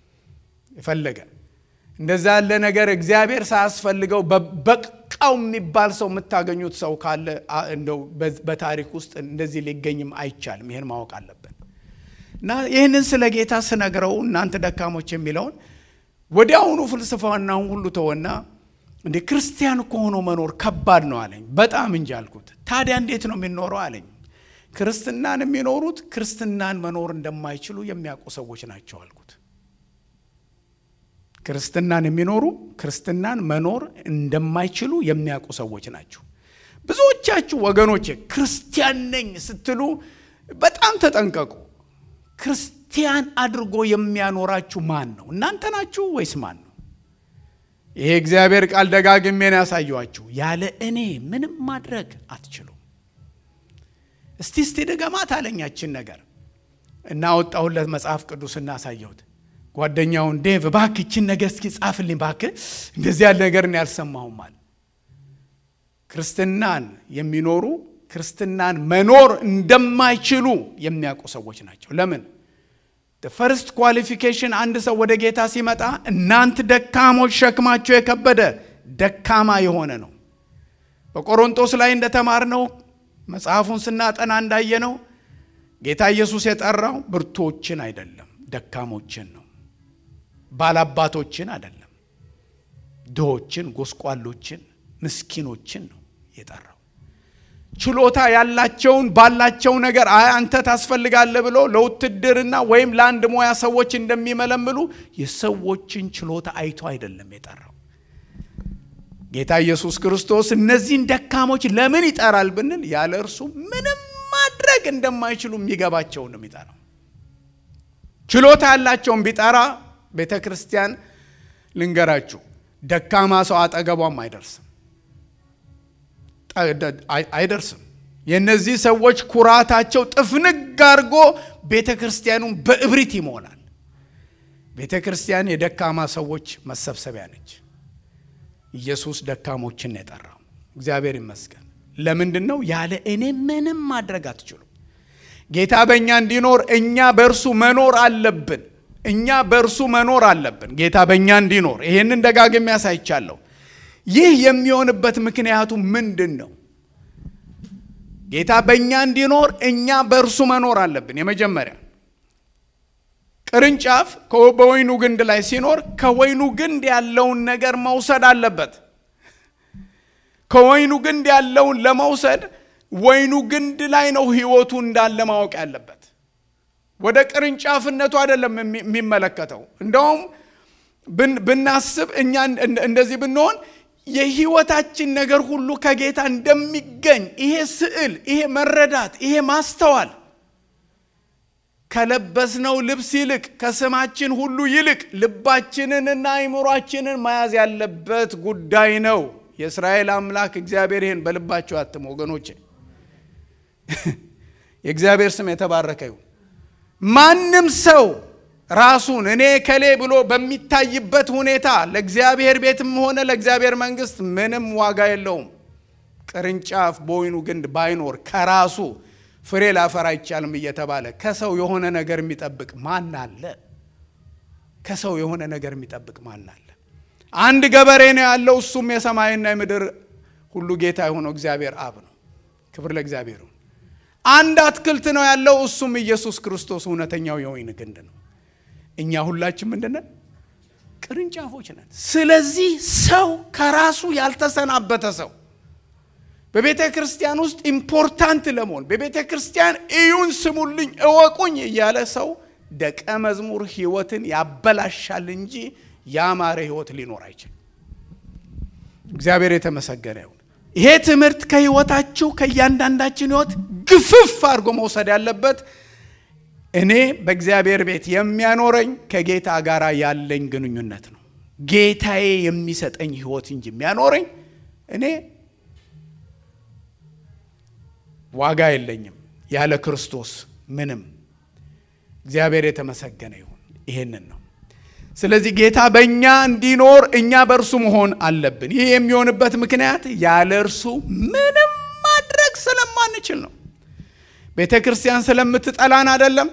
የፈለገ እንደዛ ያለ ነገር እግዚአብሔር ሳያስፈልገው በቃው የሚባል ሰው የምታገኙት ሰው ካለ እንደው በታሪክ ውስጥ እንደዚህ ሊገኝም አይቻልም። ይህን ማወቅ አለብን እና ይህንን ስለ ጌታ ስነግረው እናንተ ደካሞች የሚለውን ወዲያውኑ ፍልስፍናውን ሁሉ ተወና እንደ ክርስቲያን እኮ ሆኖ መኖር ከባድ ነው አለኝ። በጣም እንጂ አልኩት። ታዲያ እንዴት ነው የሚኖረው አለኝ። ክርስትናን የሚኖሩት ክርስትናን መኖር እንደማይችሉ የሚያውቁ ሰዎች ናቸው አልኩት። ክርስትናን የሚኖሩ ክርስትናን መኖር እንደማይችሉ የሚያውቁ ሰዎች ናቸው። ብዙዎቻችሁ ወገኖቼ ክርስቲያን ነኝ ስትሉ በጣም ተጠንቀቁ። ክርስቲያን አድርጎ የሚያኖራችሁ ማን ነው? እናንተ ናችሁ ወይስ ማን ነው? ይሄ እግዚአብሔር ቃል ደጋግሜን ያሳየኋችሁ፣ ያለ እኔ ምንም ማድረግ አትችሉም። እስቲ እስቲ ድገማት አለኛችን ነገር እና ወጣሁለት መጽሐፍ ቅዱስ እናሳየሁት። ጓደኛውን ዴቭ እባክህ ይችን ነገር እስኪ ጻፍልኝ እባክህ፣ እንደዚህ ያለ ነገር እኔ አልሰማሁም አለ። ክርስትናን የሚኖሩ ክርስትናን መኖር እንደማይችሉ የሚያውቁ ሰዎች ናቸው። ለምን? ፈርስት ኳሊፊኬሽን አንድ ሰው ወደ ጌታ ሲመጣ እናንት ደካሞች ሸክማቸው የከበደ ደካማ የሆነ ነው። በቆሮንቶስ ላይ እንደተማርነው መጽሐፉን ስናጠና እንዳየነው ጌታ ኢየሱስ የጠራው ብርቶችን አይደለም፣ ደካሞችን ነው። ባላባቶችን አይደለም፣ ድሆችን፣ ጎስቋሎችን፣ ምስኪኖችን ነው የጠራው። ችሎታ ያላቸውን ባላቸው ነገር አይ አንተ ታስፈልጋለህ ብሎ ለውትድርና ወይም ለአንድ ሙያ ሰዎች እንደሚመለምሉ የሰዎችን ችሎታ አይቶ አይደለም የጠራው። ጌታ ኢየሱስ ክርስቶስ እነዚህን ደካሞች ለምን ይጠራል ብንል ያለ እርሱ ምንም ማድረግ እንደማይችሉ የሚገባቸውን ነው የሚጠራው። ችሎታ ያላቸውን ቢጠራ ቤተ ክርስቲያን ልንገራችሁ፣ ደካማ ሰው አጠገቧም አይደርስም አይደርስም። የእነዚህ ሰዎች ኩራታቸው ጥፍንግ አድርጎ ቤተ ክርስቲያኑን በእብሪት ይሞላል። ቤተ ክርስቲያን የደካማ ሰዎች መሰብሰቢያ ነች። ኢየሱስ ደካሞችን ነው የጠራው። እግዚአብሔር ይመስገን። ለምንድን ነው? ያለ እኔ ምንም ማድረግ አትችሉም። ጌታ በእኛ እንዲኖር እኛ በእርሱ መኖር አለብን። እኛ በእርሱ መኖር አለብን። ጌታ በእኛ እንዲኖር ይሄንን ደጋግሜ ያሳይቻለሁ። ይህ የሚሆንበት ምክንያቱ ምንድን ነው? ጌታ በእኛ እንዲኖር እኛ በእርሱ መኖር አለብን። የመጀመሪያ ቅርንጫፍ በወይኑ ግንድ ላይ ሲኖር ከወይኑ ግንድ ያለውን ነገር መውሰድ አለበት። ከወይኑ ግንድ ያለውን ለመውሰድ ወይኑ ግንድ ላይ ነው ሕይወቱ እንዳለ ማወቅ ያለበት። ወደ ቅርንጫፍነቱ አይደለም የሚመለከተው። እንደውም ብናስብ እኛ እንደዚህ ብንሆን የህይወታችን ነገር ሁሉ ከጌታ እንደሚገኝ ይሄ ስዕል፣ ይሄ መረዳት፣ ይሄ ማስተዋል ከለበስነው ልብስ ይልቅ ከስማችን ሁሉ ይልቅ ልባችንንና አይምሯችንን መያዝ ያለበት ጉዳይ ነው። የእስራኤል አምላክ እግዚአብሔር ይህን በልባቸው አትም ወገኖቼ፣ የእግዚአብሔር ስም የተባረከ ይሁን። ማንም ሰው ራሱን እኔ ከሌ ብሎ በሚታይበት ሁኔታ ለእግዚአብሔር ቤትም ሆነ ለእግዚአብሔር መንግስት ምንም ዋጋ የለውም። ቅርንጫፍ በወይኑ ግንድ ባይኖር ከራሱ ፍሬ ላፈራ አይቻልም እየተባለ ከሰው የሆነ ነገር የሚጠብቅ ማን አለ? ከሰው የሆነ ነገር የሚጠብቅ ማን አለ? አንድ ገበሬ ነው ያለው። እሱም የሰማይና የምድር ሁሉ ጌታ የሆነው እግዚአብሔር አብ ነው። ክብር ለእግዚአብሔር ይሁን። አንድ አትክልት ነው ያለው። እሱም ኢየሱስ ክርስቶስ እውነተኛው የወይን ግንድ ነው። እኛ ሁላችን ምንድነን? ቅርንጫፎች ነን። ስለዚህ ሰው ከራሱ ያልተሰናበተ ሰው በቤተ ክርስቲያን ውስጥ ኢምፖርታንት ለመሆን በቤተ ክርስቲያን እዩን፣ ስሙልኝ፣ እወቁኝ እያለ ሰው ደቀ መዝሙር ህይወትን ያበላሻል እንጂ ያማረ ህይወት ሊኖር አይችልም። እግዚአብሔር የተመሰገነ ይሁን። ይሄ ትምህርት ከህይወታችሁ ከእያንዳንዳችን ህይወት ግፍፍ አድርጎ መውሰድ ያለበት እኔ በእግዚአብሔር ቤት የሚያኖረኝ ከጌታ ጋር ያለኝ ግንኙነት ነው። ጌታዬ የሚሰጠኝ ህይወት እንጂ የሚያኖረኝ እኔ ዋጋ የለኝም ያለ ክርስቶስ ምንም። እግዚአብሔር የተመሰገነ ይሁን። ይሄንን ነው። ስለዚህ ጌታ በእኛ እንዲኖር እኛ በእርሱ መሆን አለብን። ይህ የሚሆንበት ምክንያት ያለ እርሱ ምንም ማድረግ ስለማንችል ነው። ቤተ ክርስቲያን ስለምትጠላን አይደለም።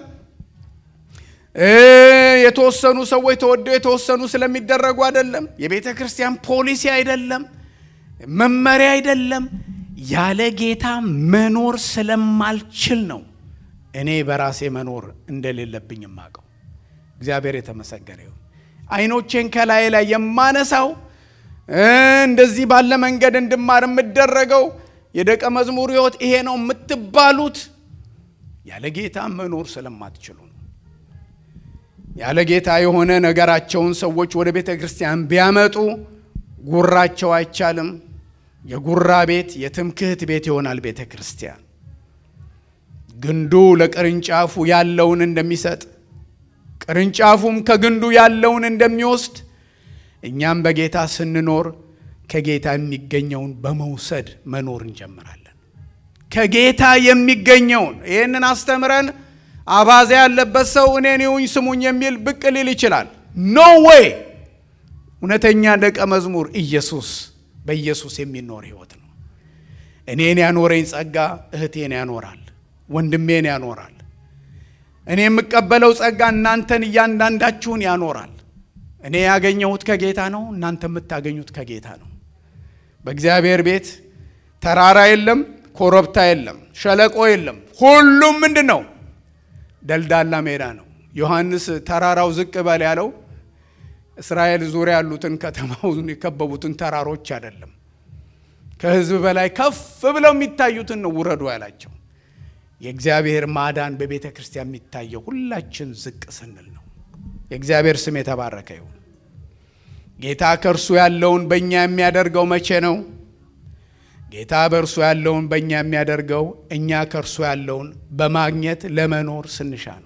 የተወሰኑ ሰዎች ተወደው የተወሰኑ ስለሚደረጉ አይደለም። የቤተ ክርስቲያን ፖሊሲ አይደለም፣ መመሪያ አይደለም። ያለ ጌታ መኖር ስለማልችል ነው እኔ በራሴ መኖር እንደሌለብኝ የማውቀው። እግዚአብሔር የተመሰገነ ይሁን። አይኖቼን ከላይ ላይ የማነሳው እንደዚህ ባለ መንገድ እንድማር የምደረገው የደቀ መዝሙር ሕይወት ይሄ ነው የምትባሉት ያለ ጌታ መኖር ስለማትችሉ ነው። ያለ ጌታ የሆነ ነገራቸውን ሰዎች ወደ ቤተ ክርስቲያን ቢያመጡ ጉራቸው አይቻልም፣ የጉራ ቤት፣ የትምክህት ቤት ይሆናል ቤተ ክርስቲያን። ግንዱ ለቅርንጫፉ ያለውን እንደሚሰጥ ቅርንጫፉም ከግንዱ ያለውን እንደሚወስድ እኛም በጌታ ስንኖር ከጌታ የሚገኘውን በመውሰድ መኖር እንጀምራለን። ከጌታ የሚገኘውን ይህንን አስተምረን አባዜ ያለበት ሰው እኔን ይሁኝ ስሙኝ የሚል ብቅ ሊል ይችላል። ኖ ዌይ! እውነተኛ ደቀ መዝሙር ኢየሱስ በኢየሱስ የሚኖር ህይወት ነው። እኔን ያኖረኝ ጸጋ እህቴን ያኖራል፣ ወንድሜን ያኖራል። እኔ የምቀበለው ጸጋ እናንተን እያንዳንዳችሁን ያኖራል። እኔ ያገኘሁት ከጌታ ነው፣ እናንተ የምታገኙት ከጌታ ነው። በእግዚአብሔር ቤት ተራራ የለም፣ ኮረብታ የለም፣ ሸለቆ የለም። ሁሉም ምንድን ነው? ደልዳላ ሜዳ ነው። ዮሐንስ ተራራው ዝቅ በል ያለው እስራኤል ዙሪያ ያሉትን ከተማውን የከበቡትን ተራሮች አይደለም፣ ከህዝብ በላይ ከፍ ብለው የሚታዩትን ነው ውረዱ ያላቸው። የእግዚአብሔር ማዳን በቤተ ክርስቲያን የሚታየው ሁላችን ዝቅ ስንል ነው። የእግዚአብሔር ስም የተባረከ ይሁን። ጌታ ከእርሱ ያለውን በእኛ የሚያደርገው መቼ ነው? ጌታ በእርሱ ያለውን በእኛ የሚያደርገው እኛ ከእርሱ ያለውን በማግኘት ለመኖር ስንሻ ነው።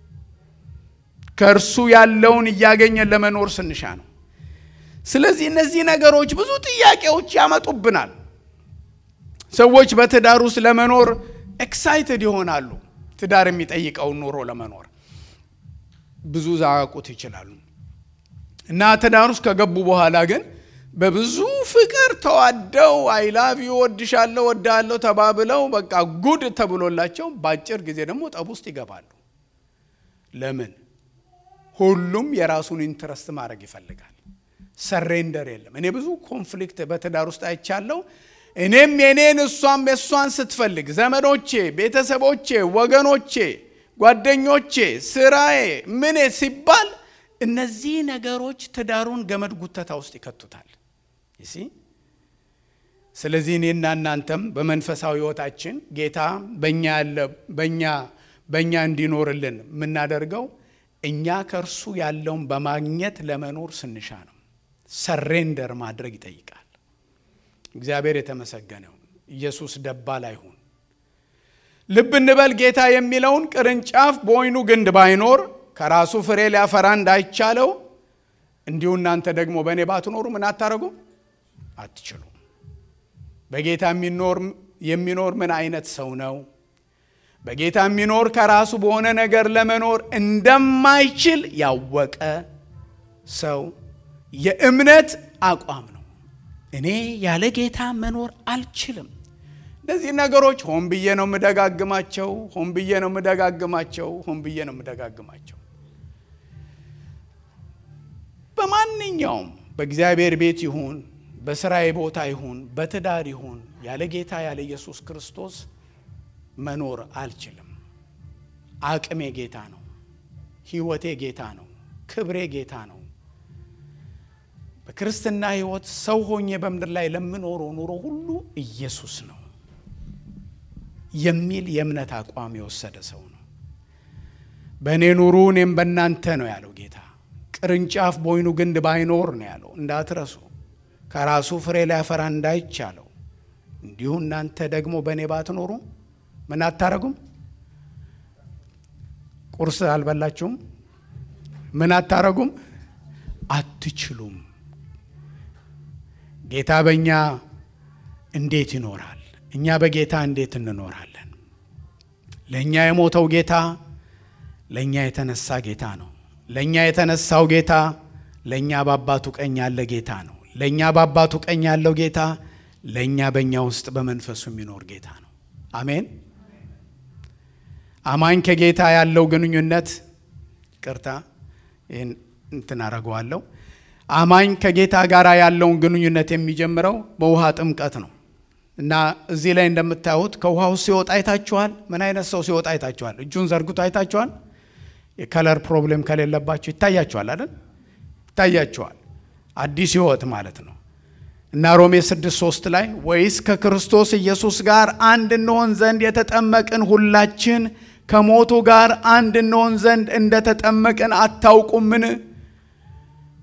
ከእርሱ ያለውን እያገኘን ለመኖር ስንሻ ነው። ስለዚህ እነዚህ ነገሮች ብዙ ጥያቄዎች ያመጡብናል። ሰዎች በትዳር ውስጥ ለመኖር ኤክሳይትድ ይሆናሉ። ትዳር የሚጠይቀውን ኑሮ ለመኖር ብዙ ዛቁት ይችላሉ እና ትዳር ውስጥ ከገቡ በኋላ ግን በብዙ ፍቅር ተዋደው አይላቭ ወድሻለሁ ወዳለሁ ተባብለው በቃ ጉድ ተብሎላቸው በአጭር ጊዜ ደግሞ ጠብ ውስጥ ይገባሉ። ለምን? ሁሉም የራሱን ኢንትረስት ማድረግ ይፈልጋል። ሰሬንደር የለም። እኔ ብዙ ኮንፍሊክት በትዳር ውስጥ አይቻለሁ። እኔም የኔን እሷም የእሷን ስትፈልግ ዘመዶቼ፣ ቤተሰቦቼ፣ ወገኖቼ፣ ጓደኞቼ፣ ስራዬ ምን ሲባል እነዚህ ነገሮች ትዳሩን ገመድ ጉተታ ውስጥ ይከቱታል። ይሲ ስለዚህ እኔና እናንተም በመንፈሳዊ ሕይወታችን ጌታ በእኛ ያለ በእኛ በእኛ እንዲኖርልን የምናደርገው እኛ ከእርሱ ያለውን በማግኘት ለመኖር ስንሻ ነው። ሰሬንደር ማድረግ ይጠይቃል። እግዚአብሔር የተመሰገነው ኢየሱስ ደባል አይሁን። ልብ እንበል ጌታ የሚለውን ቅርንጫፍ በወይኑ ግንድ ባይኖር ከራሱ ፍሬ ሊያፈራ እንዳይቻለው እንዲሁ እናንተ ደግሞ በእኔ ባትኖሩ ምን አታረጉም? አትችሉም። በጌታ የሚኖር ምን አይነት ሰው ነው? በጌታ የሚኖር ከራሱ በሆነ ነገር ለመኖር እንደማይችል ያወቀ ሰው የእምነት አቋም ነው። እኔ ያለ ጌታ መኖር አልችልም። እነዚህ ነገሮች ሆን ብዬ ነው የምደጋግማቸው፣ ሆን ብዬ ነው የምደጋግማቸው፣ ሆን ብዬ ነው የምደጋግማቸው። በማንኛውም በእግዚአብሔር ቤት ይሁን በስራዬ ቦታ ይሁን በትዳር ይሁን ያለ ጌታ ያለ ኢየሱስ ክርስቶስ መኖር አልችልም። አቅሜ ጌታ ነው። ሕይወቴ ጌታ ነው። ክብሬ ጌታ ነው። በክርስትና ሕይወት ሰው ሆኜ በምድር ላይ ለምኖረው ኑሮ ሁሉ ኢየሱስ ነው የሚል የእምነት አቋም የወሰደ ሰው ነው። በእኔ ኑሩ እኔም በእናንተ ነው ያለው ጌታ። ቅርንጫፍ በወይኑ ግንድ ባይኖር ነው ያለው። እንዳትረሱ ከራሱ ፍሬ ሊያፈራ እንዳይቻለው እንዲሁ እናንተ ደግሞ በእኔ ባትኖሩ ምን አታረጉም? ቁርስ አልበላችሁም? ምን አታረጉም? አትችሉም። ጌታ በእኛ እንዴት ይኖራል? እኛ በጌታ እንዴት እንኖራለን? ለእኛ የሞተው ጌታ ለእኛ የተነሳ ጌታ ነው። ለእኛ የተነሳው ጌታ ለእኛ በአባቱ ቀኝ ያለ ጌታ ነው። ለእኛ በአባቱ ቀኝ ያለው ጌታ ለእኛ በእኛ ውስጥ በመንፈሱ የሚኖር ጌታ ነው። አሜን። አማኝ ከጌታ ያለው ግንኙነት ቅርታ ይህን እንትን አረገዋለሁ። አማኝ ከጌታ ጋር ያለውን ግንኙነት የሚጀምረው በውሃ ጥምቀት ነው እና እዚህ ላይ እንደምታዩት ከውሃው ሲወጣ አይታችኋል። ምን አይነት ሰው ሲወጣ አይታችኋል? እጁን ዘርግቶ አይታችኋል። የከለር ፕሮብሌም ከሌለባቸው ይታያችኋል አይደል? ይታያችኋል። አዲስ ሕይወት ማለት ነው እና ሮሜ 6 3 ላይ ወይስ ከክርስቶስ ኢየሱስ ጋር አንድ እንሆን ዘንድ የተጠመቅን ሁላችን ከሞቱ ጋር አንድ እንሆን ዘንድ እንደተጠመቅን አታውቁምን?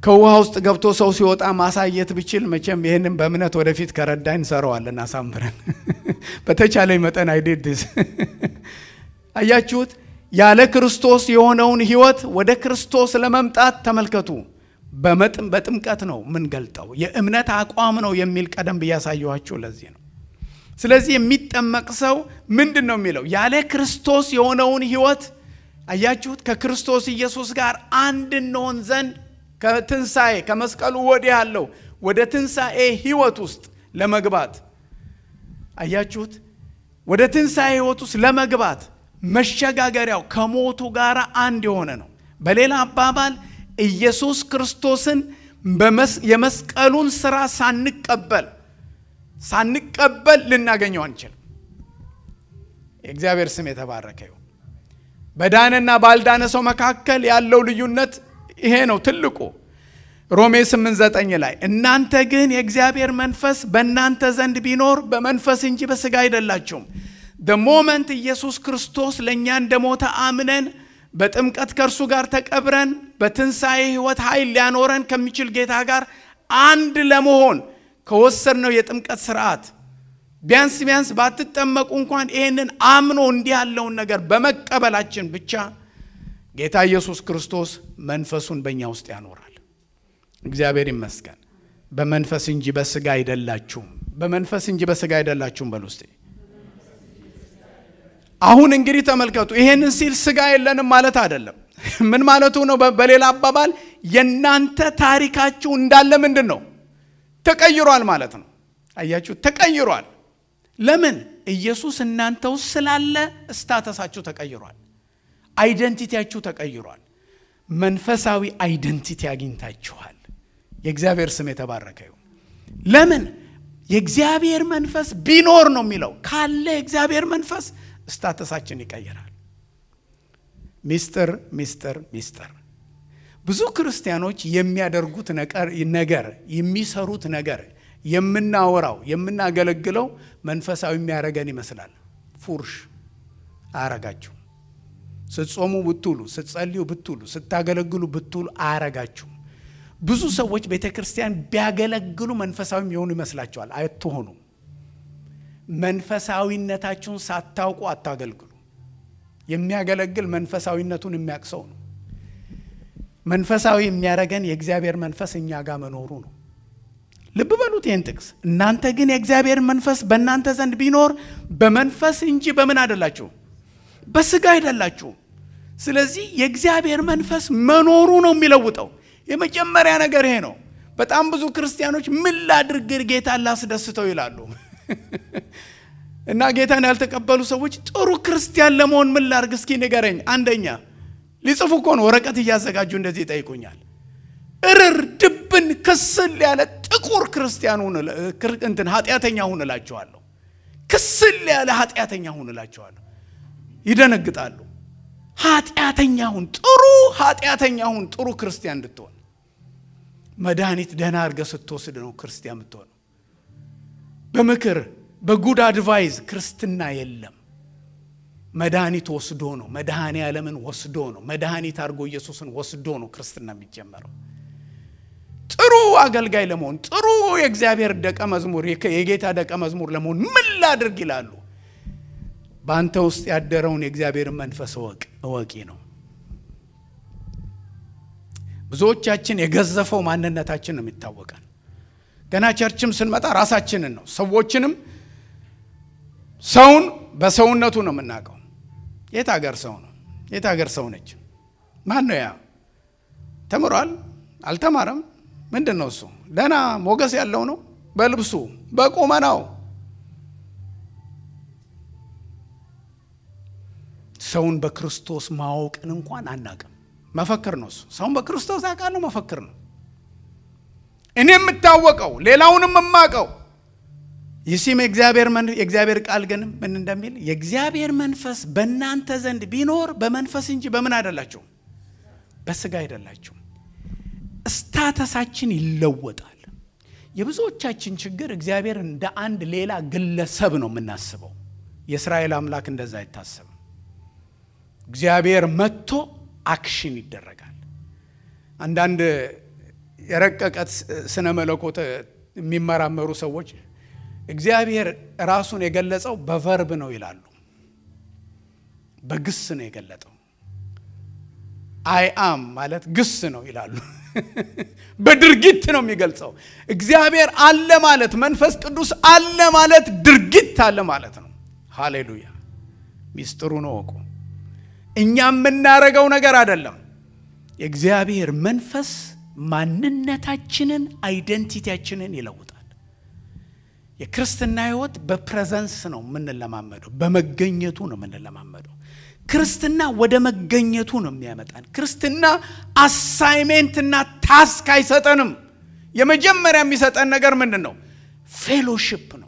ከውሃ ውስጥ ገብቶ ሰው ሲወጣ ማሳየት ብችል መቼም ይህንን በእምነት ወደፊት ከረዳኝ እንሰራዋለን አሳምረን በተቻለኝ መጠን አይዴድስ አያችሁት ያለ ክርስቶስ የሆነውን ህይወት ወደ ክርስቶስ ለመምጣት ተመልከቱ በጥምቀት ነው የምንገልጠው የእምነት አቋም ነው የሚል ቀደም ብያሳየኋችሁ ለዚህ ነው ስለዚህ የሚጠመቅ ሰው ምንድን ነው የሚለው ያለ ክርስቶስ የሆነውን ህይወት አያችሁት ከክርስቶስ ኢየሱስ ጋር አንድ እንሆን ዘንድ ከትንሣኤ ከመስቀሉ ወዲህ ያለው ወደ ትንሣኤ ህይወት ውስጥ ለመግባት አያችሁት ወደ ትንሣኤ ህይወት ውስጥ ለመግባት መሸጋገሪያው ከሞቱ ጋር አንድ የሆነ ነው በሌላ አባባል ኢየሱስ ክርስቶስን የመስቀሉን ስራ ሳንቀበል ሳንቀበል ልናገኘው አንችልም የእግዚአብሔር ስም የተባረከ ይሁን በዳነና ባልዳነ ሰው መካከል ያለው ልዩነት ይሄ ነው ትልቁ ሮሜ 89 ላይ እናንተ ግን የእግዚአብሔር መንፈስ በእናንተ ዘንድ ቢኖር በመንፈስ እንጂ በስጋ አይደላችሁም ሞመንት ኢየሱስ ክርስቶስ ለእኛ እንደሞተ አምነን በጥምቀት ከእርሱ ጋር ተቀብረን በትንሣኤ ህይወት ኃይል ሊያኖረን ከሚችል ጌታ ጋር አንድ ለመሆን ከወሰድነው የጥምቀት ስርዓት ቢያንስ ቢያንስ ባትጠመቁ እንኳን ይህንን አምኖ እንዲህ ያለውን ነገር በመቀበላችን ብቻ ጌታ ኢየሱስ ክርስቶስ መንፈሱን በእኛ ውስጥ ያኖራል እግዚአብሔር ይመስገን በመንፈስ እንጂ በስጋ አይደላችሁም በመንፈስ እንጂ በስጋ አይደላችሁም በል ውስጥ አሁን እንግዲህ ተመልከቱ ይሄንን ሲል ስጋ የለንም ማለት አይደለም ምን ማለቱ ነው በሌላ አባባል የእናንተ ታሪካችሁ እንዳለ ምንድን ነው ተቀይሯል ማለት ነው አያችሁ ተቀይሯል ለምን ኢየሱስ እናንተ ውስጥ ስላለ እስታተሳችሁ ተቀይሯል አይደንቲቲያችሁ ተቀይሯል መንፈሳዊ አይደንቲቲ አግኝታችኋል የእግዚአብሔር ስም የተባረከ ይሁን ለምን የእግዚአብሔር መንፈስ ቢኖር ነው የሚለው ካለ የእግዚአብሔር መንፈስ ስታተሳችን ይቀይራል ሚስጥር ሚስጥር ሚስጥር ብዙ ክርስቲያኖች የሚያደርጉት ነገር የሚሰሩት ነገር የምናወራው የምናገለግለው መንፈሳዊ የሚያደረገን ይመስላል ፉርሽ አያረጋችሁ ስትጾሙ ብትውሉ ስትጸልዩ ብትውሉ ስታገለግሉ ብትውሉ አያረጋችሁ ብዙ ሰዎች ቤተ ክርስቲያን ቢያገለግሉ መንፈሳዊ የሆኑ ይመስላቸዋል አትሆኑ መንፈሳዊነታችሁን ሳታውቁ አታገልግሉ የሚያገለግል መንፈሳዊነቱን የሚያቅሰው ነው መንፈሳዊ የሚያደረገን የእግዚአብሔር መንፈስ እኛ ጋር መኖሩ ነው ልብ በሉት ይህን ጥቅስ እናንተ ግን የእግዚአብሔር መንፈስ በእናንተ ዘንድ ቢኖር በመንፈስ እንጂ በምን አይደላችሁ በስጋ አይደላችሁም ስለዚህ የእግዚአብሔር መንፈስ መኖሩ ነው የሚለውጠው የመጀመሪያ ነገር ይሄ ነው በጣም ብዙ ክርስቲያኖች ምን ላድርግ ጌታ ላስደስተው ይላሉ እና ጌታን ያልተቀበሉ ሰዎች ጥሩ ክርስቲያን ለመሆን ምን ላርግ እስኪ ንገረኝ አንደኛ ሊጽፉ እኮ ነው ወረቀት እያዘጋጁ እንደዚህ ይጠይቁኛል እርር ድብን ክስል ያለ ጥቁር ክርስቲያን እንትን ኃጢአተኛ ሁን እላቸዋለሁ ክስል ያለ ኃጢአተኛ ሁን እላቸዋለሁ ይደነግጣሉ ኃጢአተኛ ሁን ጥሩ ኃጢአተኛ ሁን ጥሩ ክርስቲያን እንድትሆን መድኃኒት ደህና አድርገ ስትወስድ ነው ክርስቲያን የምትሆነው በምክር በጉድ አድቫይዝ ክርስትና የለም መድኃኒት ወስዶ ነው መድኃኔ ዓለምን ወስዶ ነው መድኃኒት አድርጎ ኢየሱስን ወስዶ ነው ክርስትና የሚጀመረው ጥሩ አገልጋይ ለመሆን ጥሩ የእግዚአብሔር ደቀ መዝሙር የጌታ ደቀ መዝሙር ለመሆን ምን ላድርግ ይላሉ በአንተ ውስጥ ያደረውን የእግዚአብሔርን መንፈስ እወቅ እወቂ ነው ብዙዎቻችን የገዘፈው ማንነታችን ነው የሚታወቀን ገና ቸርችም ስንመጣ ራሳችንን ነው ሰዎችንም ሰውን በሰውነቱ ነው የምናውቀው የት ሀገር ሰው ነው የት ሀገር ሰው ነች ማን ነው ያ ተምሯል አልተማረም ምንድን ነው እሱ ደና ሞገስ ያለው ነው በልብሱ በቁመናው ሰውን በክርስቶስ ማወቅን እንኳን አናቅም መፈክር ነው እሱ ሰውን በክርስቶስ አውቃለሁ መፈክር ነው እኔ የምታወቀው ሌላውንም የማቀው ይሲም የእግዚአብሔር ቃል ግን ምን እንደሚል የእግዚአብሔር መንፈስ በእናንተ ዘንድ ቢኖር በመንፈስ እንጂ በምን አይደላችሁም በስጋ አይደላችሁም ስታተሳችን ይለወጣል የብዙዎቻችን ችግር እግዚአብሔር እንደ አንድ ሌላ ግለሰብ ነው የምናስበው የእስራኤል አምላክ እንደዛ አይታሰብም እግዚአብሔር መጥቶ አክሽን ይደረጋል አንዳንድ የረቀቀ ስነ መለኮት የሚመራመሩ ሰዎች እግዚአብሔር ራሱን የገለጸው በቨርብ ነው ይላሉ። በግስ ነው የገለጠው። አይ አም ማለት ግስ ነው ይላሉ። በድርጊት ነው የሚገልጸው። እግዚአብሔር አለ ማለት መንፈስ ቅዱስ አለ ማለት ድርጊት አለ ማለት ነው። ሃሌሉያ! ሚስጥሩን እወቁ። እኛ የምናረገው ነገር አይደለም። የእግዚአብሔር መንፈስ ማንነታችንን አይደንቲቲያችንን ይለውጣል። የክርስትና ሕይወት በፕሬዘንስ ነው የምንለማመደው፣ በመገኘቱ ነው የምንለማመደው። ክርስትና ወደ መገኘቱ ነው የሚያመጣን። ክርስትና አሳይሜንትና ታስክ አይሰጠንም። የመጀመሪያ የሚሰጠን ነገር ምንድን ነው? ፌሎሺፕ ነው።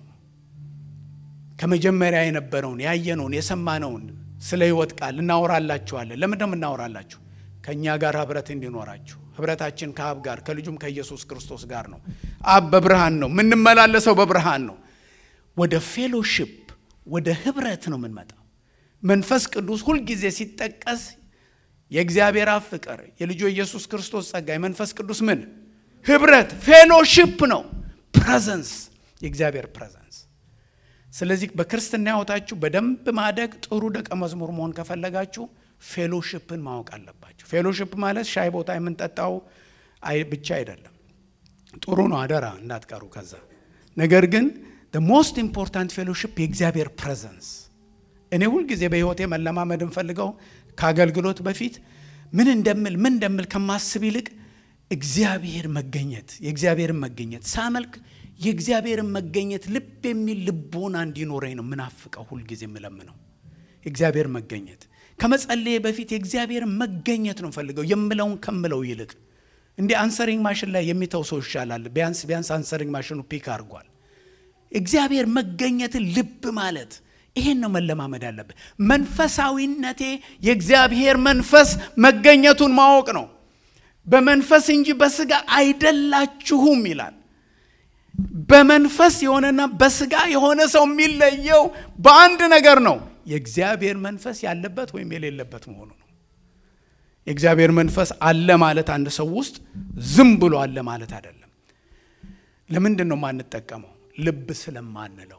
ከመጀመሪያ የነበረውን ያየነውን የሰማነውን ስለ ሕይወት ቃል እናወራላችኋለን። ለምንድነው የምናወራላችሁ? ከእኛ ጋር ህብረት እንዲኖራችሁ። ህብረታችን ከአብ ጋር ከልጁም ከኢየሱስ ክርስቶስ ጋር ነው። አብ በብርሃን ነው፣ የምንመላለሰው በብርሃን ነው። ወደ ፌሎሺፕ ወደ ህብረት ነው የምንመጣው። መንፈስ ቅዱስ ሁልጊዜ ሲጠቀስ የእግዚአብሔር አብ ፍቅር፣ የልጁ ኢየሱስ ክርስቶስ ጸጋ፣ የመንፈስ ቅዱስ ምን ህብረት፣ ፌሎሺፕ ነው። ፕሬዘንስ፣ የእግዚአብሔር ፕሬዘንስ። ስለዚህ በክርስትና ህይወታችሁ በደንብ ማደግ፣ ጥሩ ደቀ መዝሙር መሆን ከፈለጋችሁ ፌሎሺፕን ማወቅ አለባችሁ። ፌሎሺፕ ማለት ሻይ ቦታ የምንጠጣው ብቻ አይደለም። ጥሩ ነው፣ አደራ እንዳትቀሩ ከዛ። ነገር ግን ሞስት ኢምፖርታንት ፌሎሺፕ የእግዚአብሔር ፕሬዘንስ እኔ ሁልጊዜ በህይወቴ መለማመድ እንፈልገው ከአገልግሎት በፊት ምን እንደምል ምን እንደምል ከማስብ ይልቅ እግዚአብሔር መገኘት የእግዚአብሔርን መገኘት ሳመልክ የእግዚአብሔርን መገኘት ልብ የሚል ልቦና እንዲኖረኝ ነው ምናፍቀው ሁልጊዜ የምለምነው የእግዚአብሔር መገኘት ከመጸለዬ በፊት የእግዚአብሔርን መገኘት ነው ፈልገው የምለውን ከምለው ይልቅ እንዲህ አንሰሪንግ ማሽን ላይ የሚተው ሰው ይሻላል ቢያንስ ቢያንስ አንሰሪንግ ማሽኑ ፒክ አድርጓል እግዚአብሔር መገኘትን ልብ ማለት ይሄን ነው መለማመድ ያለብን። መንፈሳዊነቴ የእግዚአብሔር መንፈስ መገኘቱን ማወቅ ነው። በመንፈስ እንጂ በስጋ አይደላችሁም ይላል። በመንፈስ የሆነና በስጋ የሆነ ሰው የሚለየው በአንድ ነገር ነው፣ የእግዚአብሔር መንፈስ ያለበት ወይም የሌለበት መሆኑ ነው። የእግዚአብሔር መንፈስ አለ ማለት አንድ ሰው ውስጥ ዝም ብሎ አለ ማለት አይደለም። ለምንድን ነው የማንጠቀመው? ልብ ስለማንለው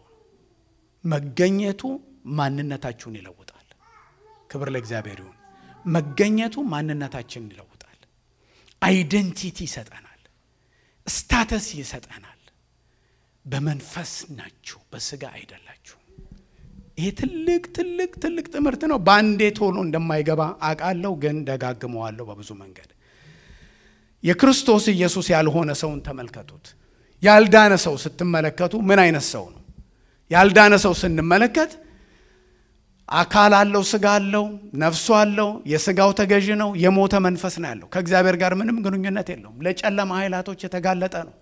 መገኘቱ ማንነታችሁን ይለውጣል። ክብር ለእግዚአብሔር ይሁን። መገኘቱ ማንነታችንን ይለውጣል። አይደንቲቲ ይሰጠናል። ስታተስ ይሰጠናል። በመንፈስ ናችሁ፣ በስጋ አይደላችሁ። ይሄ ትልቅ ትልቅ ትልቅ ትምህርት ነው። በአንዴ ቶሎ እንደማይገባ አውቃለሁ፣ ግን ደጋግመዋለሁ በብዙ መንገድ። የክርስቶስ ኢየሱስ ያልሆነ ሰውን ተመልከቱት። ያልዳነ ሰው ስትመለከቱ ምን አይነት ሰው ነው? ያልዳነ ሰው ስንመለከት አካል አለው፣ ስጋ አለው፣ ነፍሱ አለው፣ የስጋው ተገዥ ነው፣ የሞተ መንፈስ ነው ያለው። ከእግዚአብሔር ጋር ምንም ግንኙነት የለውም። ለጨለማ ኃይላቶች የተጋለጠ ነው።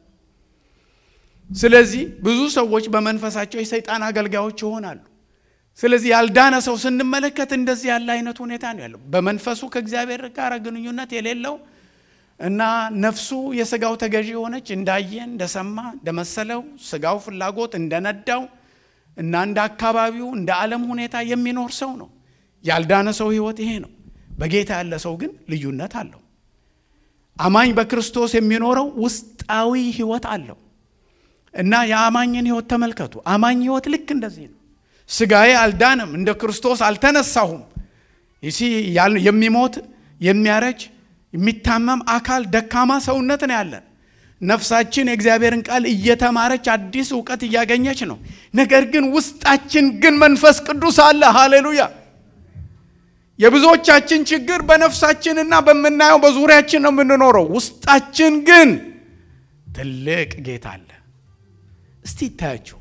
ስለዚህ ብዙ ሰዎች በመንፈሳቸው የሰይጣን አገልጋዮች ይሆናሉ። ስለዚህ ያልዳነ ሰው ስንመለከት እንደዚህ ያለ አይነት ሁኔታ ነው ያለው። በመንፈሱ ከእግዚአብሔር ጋር ግንኙነት የሌለው እና ነፍሱ የስጋው ተገዢ የሆነች እንዳየ እንደሰማ እንደመሰለው ስጋው ፍላጎት እንደነዳው እና እንደ አካባቢው እንደ ዓለም ሁኔታ የሚኖር ሰው ነው። ያልዳነ ሰው ህይወት ይሄ ነው። በጌታ ያለ ሰው ግን ልዩነት አለው። አማኝ በክርስቶስ የሚኖረው ውስጣዊ ህይወት አለው እና የአማኝን ህይወት ተመልከቱ። አማኝ ህይወት ልክ እንደዚህ ነው። ስጋዬ አልዳንም፣ እንደ ክርስቶስ አልተነሳሁም። ይሲ የሚሞት የሚያረጅ የሚታመም አካል ደካማ ሰውነት ነው ያለን። ነፍሳችን የእግዚአብሔርን ቃል እየተማረች አዲስ እውቀት እያገኘች ነው። ነገር ግን ውስጣችን ግን መንፈስ ቅዱስ አለ። ሃሌሉያ! የብዙዎቻችን ችግር በነፍሳችንና በምናየው በዙሪያችን ነው የምንኖረው። ውስጣችን ግን ትልቅ ጌታ አለ። እስቲ ይታያችሁ፣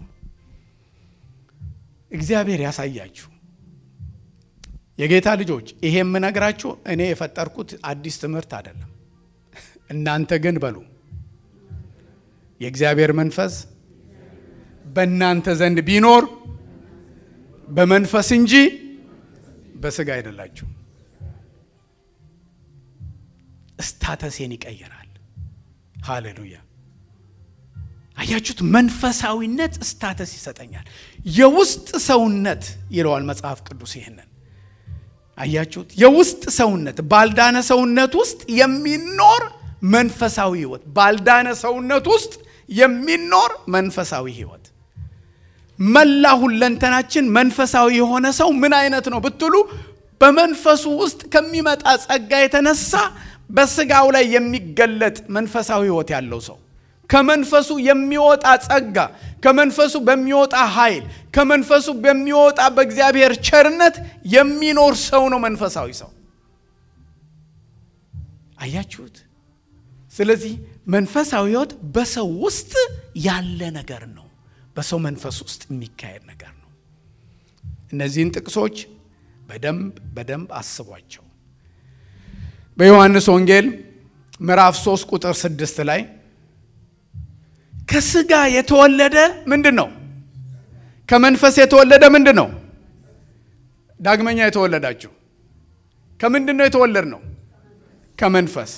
እግዚአብሔር ያሳያችሁ። የጌታ ልጆች ይሄ የምነግራችሁ እኔ የፈጠርኩት አዲስ ትምህርት አይደለም። እናንተ ግን በሉ የእግዚአብሔር መንፈስ በእናንተ ዘንድ ቢኖር በመንፈስ እንጂ በስጋ አይደላችሁ። ስታተሴን ይቀይራል። ሃሌሉያ! አያችሁት? መንፈሳዊነት ስታተስ ይሰጠኛል። የውስጥ ሰውነት ይለዋል መጽሐፍ ቅዱስ ይህንን አያችሁት? የውስጥ ሰውነት ባልዳነ ሰውነት ውስጥ የሚኖር መንፈሳዊ ህይወት ባልዳነ ሰውነት ውስጥ የሚኖር መንፈሳዊ ህይወት መላ ሁለንተናችን መንፈሳዊ የሆነ ሰው ምን አይነት ነው ብትሉ በመንፈሱ ውስጥ ከሚመጣ ጸጋ የተነሳ በስጋው ላይ የሚገለጥ መንፈሳዊ ህይወት ያለው ሰው ከመንፈሱ የሚወጣ ጸጋ ከመንፈሱ በሚወጣ ኃይል ከመንፈሱ በሚወጣ በእግዚአብሔር ቸርነት የሚኖር ሰው ነው መንፈሳዊ ሰው አያችሁት ስለዚህ መንፈሳዊ ህይወት በሰው ውስጥ ያለ ነገር ነው በሰው መንፈስ ውስጥ የሚካሄድ ነገር ነው እነዚህን ጥቅሶች በደንብ በደንብ አስቧቸው በዮሐንስ ወንጌል ምዕራፍ 3 ቁጥር 6 ላይ ከስጋ የተወለደ ምንድን ነው ከመንፈስ የተወለደ ምንድን ነው ዳግመኛ የተወለዳችሁ ከምንድን ነው የተወለድ ነው ከመንፈስ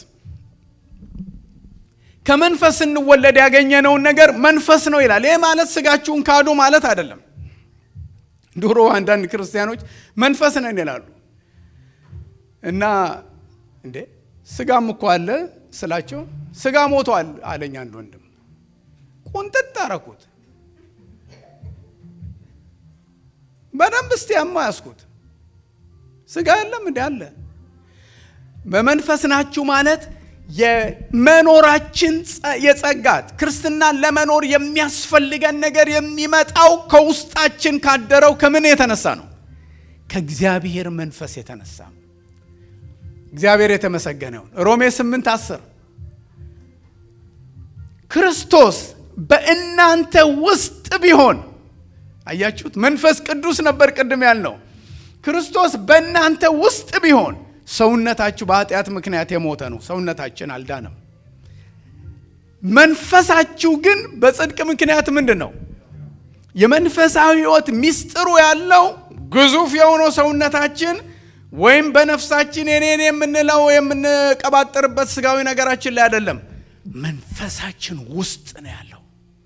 ከመንፈስ ስንወለድ ያገኘነውን ነገር መንፈስ ነው ይላል ይህ ማለት ስጋችሁን ካዱ ማለት አይደለም ድሮ አንዳንድ ክርስቲያኖች መንፈስ ነን ይላሉ እና እንዴ ስጋም እኮ አለ ስላቸው ስጋ ሞቷል አለኝ አንድ ወንድም ቁንጥጥ አረኩት በደንብ እስቲ ያማ ያስኩት ስጋ የለም እንዲ አለ በመንፈስ ናችሁ ማለት የመኖራችን የጸጋት ክርስትናን ለመኖር የሚያስፈልገን ነገር የሚመጣው ከውስጣችን ካደረው ከምን የተነሳ ነው ከእግዚአብሔር መንፈስ የተነሳ እግዚአብሔር የተመሰገነውን ሮሜ 8 10 ክርስቶስ በእናንተ ውስጥ ቢሆን አያችሁት መንፈስ ቅዱስ ነበር ቅድም ያልነው ክርስቶስ በእናንተ ውስጥ ቢሆን ሰውነታችሁ በኃጢአት ምክንያት የሞተ ነው ሰውነታችን አልዳነም መንፈሳችሁ ግን በጽድቅ ምክንያት ምንድን ነው የመንፈሳዊ ህይወት ሚስጥሩ ያለው ግዙፍ የሆነው ሰውነታችን ወይም በነፍሳችን የኔን የምንለው የምንቀባጥርበት ስጋዊ ነገራችን ላይ አይደለም መንፈሳችን ውስጥ ነው ያለው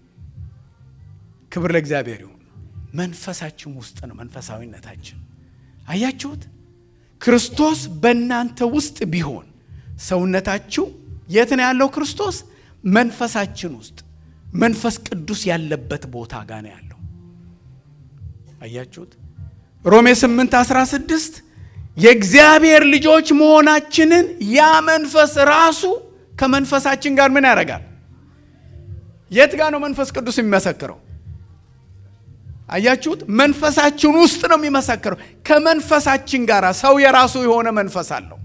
ክብር ለእግዚአብሔር ይሁን መንፈሳችን ውስጥ ነው መንፈሳዊነታችን አያችሁት ክርስቶስ በእናንተ ውስጥ ቢሆን ሰውነታችሁ የት ነው ያለው ክርስቶስ መንፈሳችን ውስጥ መንፈስ ቅዱስ ያለበት ቦታ ጋር ነው ያለው አያችሁት ሮሜ 8 16 የእግዚአብሔር ልጆች መሆናችንን ያ መንፈስ ራሱ ከመንፈሳችን ጋር ምን ያደርጋል የት ጋር ነው መንፈስ ቅዱስ የሚመሰክረው አያችሁት መንፈሳችን ውስጥ ነው የሚመሰክረው ከመንፈሳችን ጋር ሰው የራሱ የሆነ መንፈስ አለው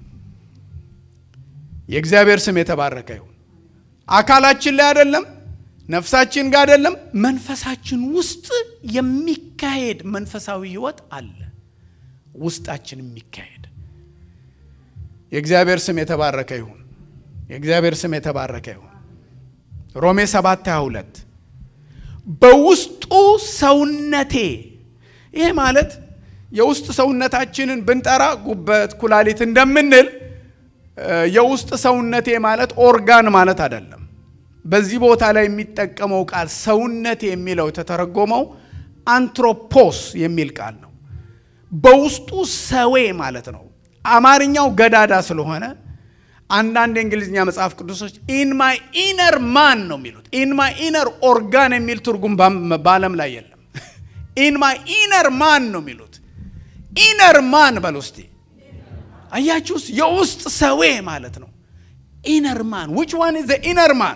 የእግዚአብሔር ስም የተባረከ ይሁን አካላችን ላይ አይደለም ነፍሳችን ጋር አይደለም መንፈሳችን ውስጥ የሚካሄድ መንፈሳዊ ህይወት አለ ውስጣችን የሚካሄድ የእግዚአብሔር ስም የተባረከ ይሁን የእግዚአብሔር ስም የተባረከ ይሁን ሮሜ 7 22 በውስጡ ሰውነቴ ይሄ ማለት የውስጥ ሰውነታችንን ብንጠራ ጉበት ኩላሊት እንደምንል የውስጥ ሰውነቴ ማለት ኦርጋን ማለት አይደለም በዚህ ቦታ ላይ የሚጠቀመው ቃል ሰውነቴ የሚለው የተተረጎመው አንትሮፖስ የሚል ቃል ነው በውስጡ ሰዌ ማለት ነው አማርኛው ገዳዳ ስለሆነ አንዳንድ የእንግሊዝኛ መጽሐፍ ቅዱሶች ኢን ማይ ኢነር ማን ነው የሚሉት ኢን ማይ ኢነር ኦርጋን የሚል ትርጉም በአለም ላይ የለም ኢን ማይ ኢነር ማን ነው የሚሉት ኢነር ማን በል ውስቲ አያችሁስ የውስጥ ሰዌ ማለት ነው ኢነር ማን ዊች ዋን ኢዝ ኢነር ማን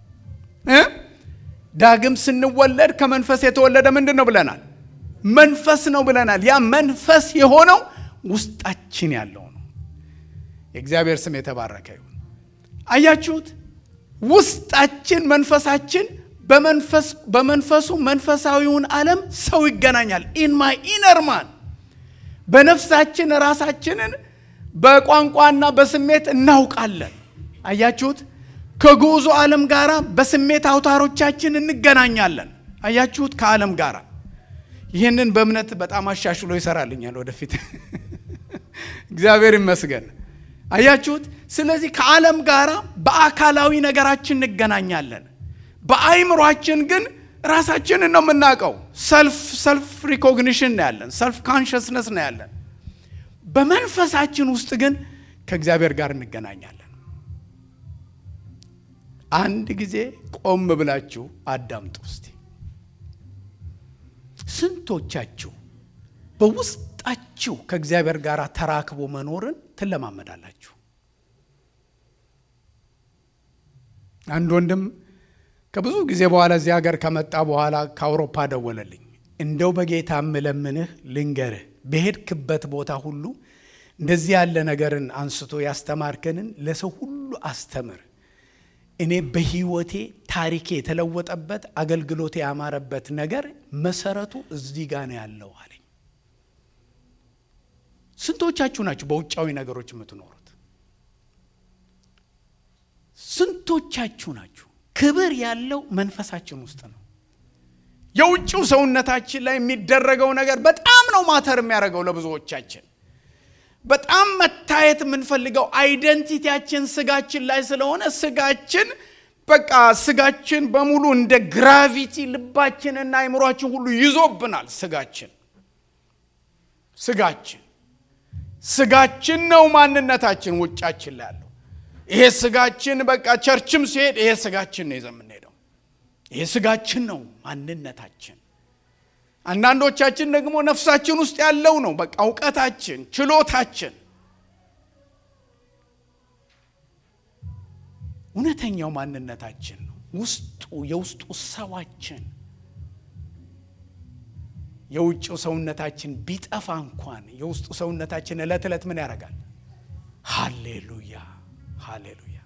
ዳግም ስንወለድ ከመንፈስ የተወለደ ምንድን ነው ብለናል መንፈስ ነው ብለናል ያ መንፈስ የሆነው ውስጣችን ያለው ነው የእግዚአብሔር ስም የተባረከ ይሁን አያችሁት ውስጣችን መንፈሳችን በመንፈሱ መንፈሳዊውን ዓለም ሰው ይገናኛል ኢን ማይ ኢነር ማን በነፍሳችን ራሳችንን በቋንቋና በስሜት እናውቃለን አያችሁት ከጉዞ ዓለም ጋር በስሜት አውታሮቻችን እንገናኛለን አያችሁት ከዓለም ጋር ይህንን በእምነት በጣም አሻሽሎ ይሰራልኛል ወደፊት እግዚአብሔር ይመስገን አያችሁት ስለዚህ ከዓለም ጋር በአካላዊ ነገራችን እንገናኛለን በአይምሯችን ግን ራሳችንን ነው የምናውቀው ሰልፍ ሰልፍ ሪኮግኒሽን ነው ያለን ሰልፍ ካንሽስነስ ነው ያለን በመንፈሳችን ውስጥ ግን ከእግዚአብሔር ጋር እንገናኛለን አንድ ጊዜ ቆም ብላችሁ አዳምጡ እስቲ። ስንቶቻችሁ በውስጣችሁ ከእግዚአብሔር ጋር ተራክቦ መኖርን ትለማመዳላችሁ? አንድ ወንድም ከብዙ ጊዜ በኋላ እዚህ ሀገር ከመጣ በኋላ ከአውሮፓ ደወለልኝ። እንደው በጌታ ምለምንህ ልንገርህ፣ በሄድክበት ቦታ ሁሉ እንደዚህ ያለ ነገርን አንስቶ ያስተማርከንን ለሰው ሁሉ አስተምር። እኔ በሕይወቴ ታሪኬ የተለወጠበት አገልግሎቴ ያማረበት ነገር መሰረቱ እዚህ ጋ ነው ያለው አለኝ። ስንቶቻችሁ ናችሁ በውጫዊ ነገሮች የምትኖሩት? ስንቶቻችሁ ናችሁ? ክብር ያለው መንፈሳችን ውስጥ ነው። የውጭው ሰውነታችን ላይ የሚደረገው ነገር በጣም ነው ማተር የሚያደርገው ለብዙዎቻችን። በጣም መታየት የምንፈልገው አይደንቲቲያችን ስጋችን ላይ ስለሆነ ስጋችን በቃ ስጋችን በሙሉ እንደ ግራቪቲ ልባችንና አይምሯችን ሁሉ ይዞብናል። ስጋችን ስጋችን ስጋችን ነው ማንነታችን ውጫችን ላይ ያለው ይሄ ስጋችን በቃ ቸርችም ሲሄድ ይሄ ስጋችን ነው ይዘን የምንሄደው። ይሄ ስጋችን ነው ማንነታችን። አንዳንዶቻችን ደግሞ ነፍሳችን ውስጥ ያለው ነው በቃ እውቀታችን፣ ችሎታችን። እውነተኛው ማንነታችን ነው ውስጡ የውስጡ ሰዋችን። የውጭው ሰውነታችን ቢጠፋ እንኳን የውስጡ ሰውነታችን ዕለት ዕለት ምን ያደርጋል? ሃሌሉያ ሃሌሉያ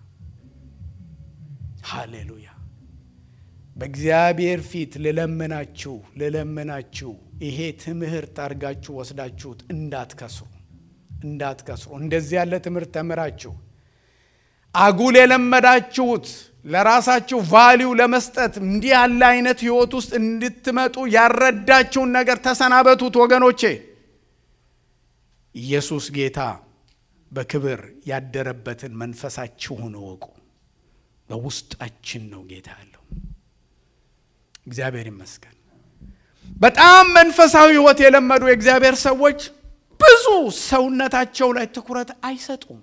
ሃሌሉያ። በእግዚአብሔር ፊት ልለምናችሁ ልለምናችሁ ይሄ ትምህርት አድርጋችሁ ወስዳችሁት እንዳትከስሩ እንዳትከስሩ። እንደዚህ ያለ ትምህርት ተምራችሁ አጉል የለመዳችሁት ለራሳችሁ ቫሊው ለመስጠት እንዲህ ያለ አይነት ህይወት ውስጥ እንድትመጡ ያረዳችሁን ነገር ተሰናበቱት ወገኖቼ። ኢየሱስ ጌታ በክብር ያደረበትን መንፈሳችሁን እወቁ። በውስጣችን ነው ጌታ ያለው። እግዚአብሔር ይመስገን። በጣም መንፈሳዊ ህይወት የለመዱ የእግዚአብሔር ሰዎች ብዙ ሰውነታቸው ላይ ትኩረት አይሰጡም።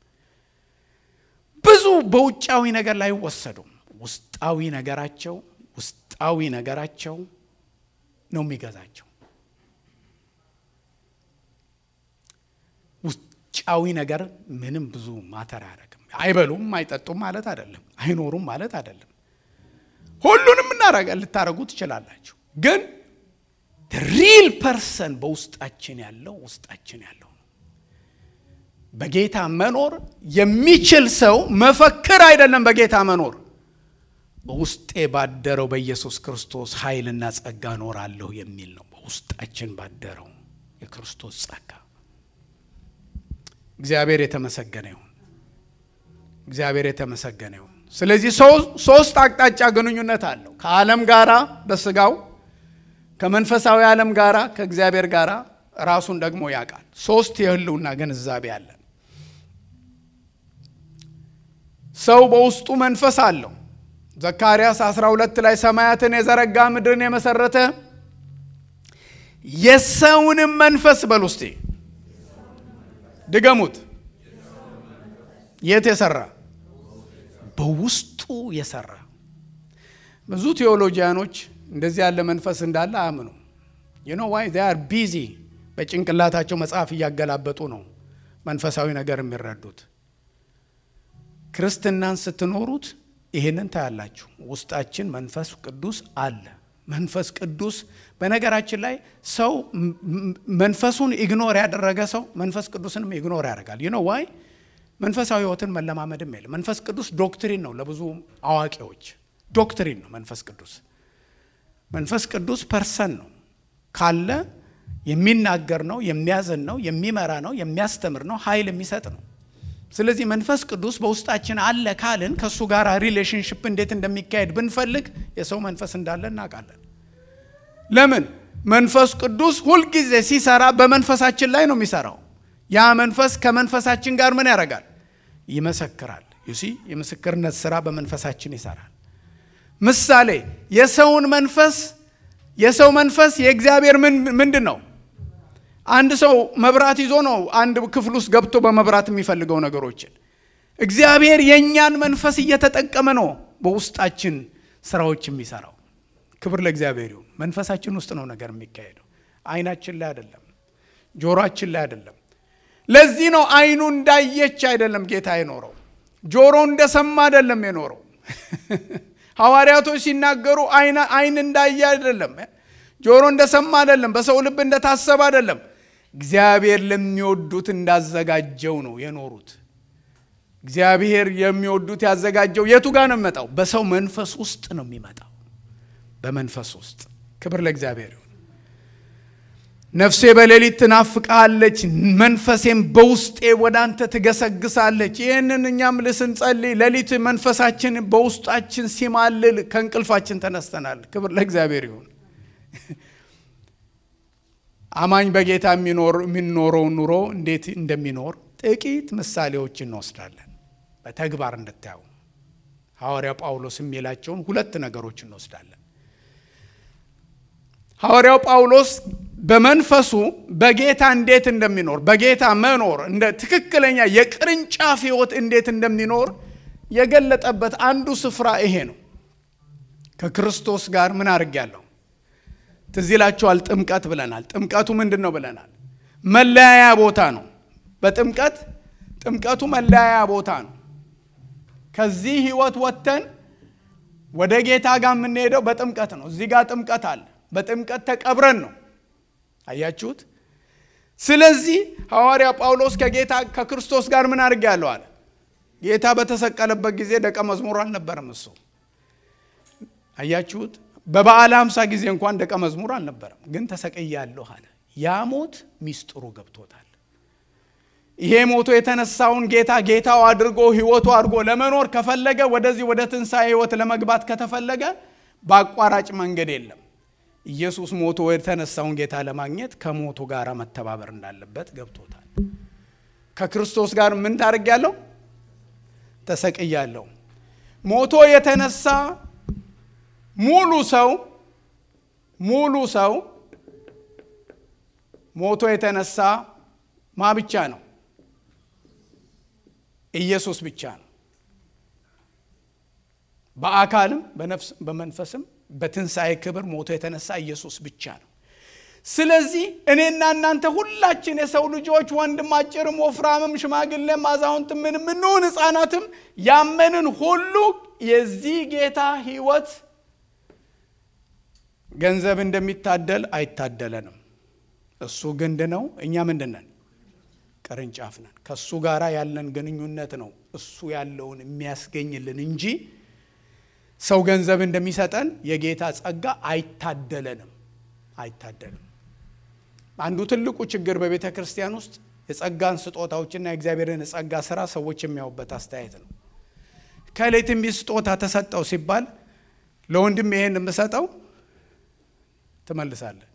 ብዙ በውጫዊ ነገር ላይ አይወሰዱም። ውስጣዊ ነገራቸው ውስጣዊ ነገራቸው ነው የሚገዛቸው። ውጫዊ ነገር ምንም ብዙ ማተር አያደርግም። አይበሉም፣ አይጠጡም ማለት አይደለም። አይኖሩም ማለት አይደለም። ሁሉንም እናረጋ ልታደረጉ ትችላላችሁ። ግን ሪል ፐርሰን በውስጣችን ያለው ውስጣችን ያለው ነው። በጌታ መኖር የሚችል ሰው መፈክር አይደለም። በጌታ መኖር በውስጤ ባደረው በኢየሱስ ክርስቶስ ኃይልና ጸጋ እኖራለሁ የሚል ነው። በውስጣችን ባደረው የክርስቶስ ጸጋ እግዚአብሔር የተመሰገነ ይሁን። እግዚአብሔር የተመሰገነ ይሁን። ስለዚህ ሶስት አቅጣጫ ግንኙነት አለው ከዓለም ጋራ በስጋው ከመንፈሳዊ ዓለም ጋራ ከእግዚአብሔር ጋራ ራሱን ደግሞ ያውቃል። ሶስት የህልውና ግንዛቤ አለን። ሰው በውስጡ መንፈስ አለው። ዘካርያስ 12 ላይ ሰማያትን የዘረጋ ምድርን የመሰረተ የሰውንም መንፈስ በል ውስጤ ድገሙት። የት የሰራ በውስጡ የሰራ ብዙ ቴዎሎጂያኖች እንደዚህ ያለ መንፈስ እንዳለ አያምኑ። ዩ ኖ ዋይ ዜይ አር ቢዚ በጭንቅላታቸው መጽሐፍ እያገላበጡ ነው መንፈሳዊ ነገር የሚረዱት። ክርስትናን ስትኖሩት ይህንን ታያላችሁ። ውስጣችን መንፈስ ቅዱስ አለ። መንፈስ ቅዱስ በነገራችን ላይ ሰው መንፈሱን ኢግኖር ያደረገ ሰው መንፈስ ቅዱስንም ኢግኖር ያደርጋል። ዩ ኖ ዋይ መንፈሳዊ ህይወትን መለማመድም የለም። መንፈስ ቅዱስ ዶክትሪን ነው፣ ለብዙ አዋቂዎች ዶክትሪን ነው መንፈስ ቅዱስ። መንፈስ ቅዱስ ፐርሰን ነው ካለ የሚናገር ነው፣ የሚያዝን ነው፣ የሚመራ ነው፣ የሚያስተምር ነው፣ ኃይል የሚሰጥ ነው። ስለዚህ መንፈስ ቅዱስ በውስጣችን አለ ካልን ከእሱ ጋር ሪሌሽንሽፕ እንዴት እንደሚካሄድ ብንፈልግ የሰው መንፈስ እንዳለ እናውቃለን። ለምን? መንፈስ ቅዱስ ሁልጊዜ ሲሰራ በመንፈሳችን ላይ ነው የሚሰራው። ያ መንፈስ ከመንፈሳችን ጋር ምን ያደርጋል? ይመሰክራል። ዩሲ የምስክርነት ስራ በመንፈሳችን ይሰራል። ምሳሌ የሰውን መንፈስ የሰው መንፈስ የእግዚአብሔር ምንድን ነው? አንድ ሰው መብራት ይዞ ነው አንድ ክፍል ውስጥ ገብቶ በመብራት የሚፈልገው ነገሮችን። እግዚአብሔር የእኛን መንፈስ እየተጠቀመ ነው በውስጣችን ስራዎች የሚሰራው። ክብር ለእግዚአብሔር ይሁን። መንፈሳችን ውስጥ ነው ነገር የሚካሄደው፣ አይናችን ላይ አይደለም፣ ጆሮአችን ላይ አይደለም። ለዚህ ነው አይኑ እንዳየች አይደለም ጌታ የኖረው፣ ጆሮ እንደሰማ አይደለም የኖረው። ሐዋርያቶች ሲናገሩ አይን እንዳየ አይደለም፣ ጆሮ እንደሰማ አይደለም፣ በሰው ልብ እንደታሰበ አይደለም። እግዚአብሔር ለሚወዱት እንዳዘጋጀው ነው የኖሩት። እግዚአብሔር የሚወዱት ያዘጋጀው የቱ ጋር ነው የሚመጣው? በሰው መንፈስ ውስጥ ነው የሚመጣው። በመንፈስ ውስጥ ክብር ለእግዚአብሔር ይሁን። ነፍሴ በሌሊት ትናፍቃለች፣ መንፈሴም በውስጤ ወደ አንተ ትገሰግሳለች። ይህንን እኛም ልስንጸልይ ሌሊት መንፈሳችን በውስጣችን ሲማልል ከእንቅልፋችን ተነስተናል። ክብር ለእግዚአብሔር ይሁን። አማኝ በጌታ የሚኖረው ኑሮ እንዴት እንደሚኖር ጥቂት ምሳሌዎች እንወስዳለን፣ በተግባር እንድታዩ ሐዋርያው ጳውሎስ የሚላቸውን ሁለት ነገሮች እንወስዳለን። ሐዋርያው ጳውሎስ በመንፈሱ በጌታ እንዴት እንደሚኖር በጌታ መኖር እንደ ትክክለኛ የቅርንጫፍ ሕይወት እንዴት እንደሚኖር የገለጠበት አንዱ ስፍራ ይሄ ነው። ከክርስቶስ ጋር ምን አድርጌያለሁ? ትዝ ይላችኋል። ጥምቀት ብለናል። ጥምቀቱ ምንድን ነው ብለናል? መለያያ ቦታ ነው። በጥምቀት ጥምቀቱ መለያያ ቦታ ነው። ከዚህ ሕይወት ወጥተን ወደ ጌታ ጋር የምንሄደው በጥምቀት ነው። እዚህ ጋር ጥምቀት አለ። በጥምቀት ተቀብረን ነው። አያችሁት? ስለዚህ ሐዋርያ ጳውሎስ ከጌታ ከክርስቶስ ጋር ምን አድርጌያለሁ አለ። ጌታ በተሰቀለበት ጊዜ ደቀ መዝሙር አልነበረም እሱ። አያችሁት? በበዓለ ሃምሳ ጊዜ እንኳን ደቀ መዝሙር አልነበረም፣ ግን ተሰቅያለሁ አለ። ያ ሞት ሚስጥሩ ገብቶታል። ይሄ ሞቶ የተነሳውን ጌታ ጌታው አድርጎ ህይወቱ አድርጎ ለመኖር ከፈለገ ወደዚህ ወደ ትንሣኤ ህይወት ለመግባት ከተፈለገ በአቋራጭ መንገድ የለም። ኢየሱስ ሞቶ የተነሳውን ጌታ ለማግኘት ከሞቱ ጋር መተባበር እንዳለበት ገብቶታል። ከክርስቶስ ጋር ምን ታደርጊያለሁ? ተሰቅያለሁ። ሞቶ የተነሳ ሙሉ ሰው ሙሉ ሰው ሞቶ የተነሳ ማ ብቻ ነው? ኢየሱስ ብቻ ነው። በአካልም በነፍስ በመንፈስም በትንሣኤ ክብር ሞቶ የተነሳ ኢየሱስ ብቻ ነው። ስለዚህ እኔና እናንተ ሁላችን የሰው ልጆች ወንድም፣ አጭርም፣ ወፍራምም፣ ሽማግሌም፣ አዛውንትም ምንም እንሁን ሕፃናትም ያመንን ሁሉ የዚህ ጌታ ህይወት ገንዘብ እንደሚታደል አይታደለንም። እሱ ግንድ ነው፣ እኛ ምንድን ነን? ቅርንጫፍ ነን። ከእሱ ጋር ያለን ግንኙነት ነው እሱ ያለውን የሚያስገኝልን እንጂ ሰው ገንዘብ እንደሚሰጠን የጌታ ጸጋ አይታደለንም፣ አይታደልም። አንዱ ትልቁ ችግር በቤተ ክርስቲያን ውስጥ የጸጋን ስጦታዎችና የእግዚአብሔርን የጸጋ ስራ ሰዎች የሚያዩበት አስተያየት ነው። ከላይ ትንቢት ስጦታ ተሰጠው ሲባል ለወንድም ይሄን የምሰጠው ትመልሳለህ።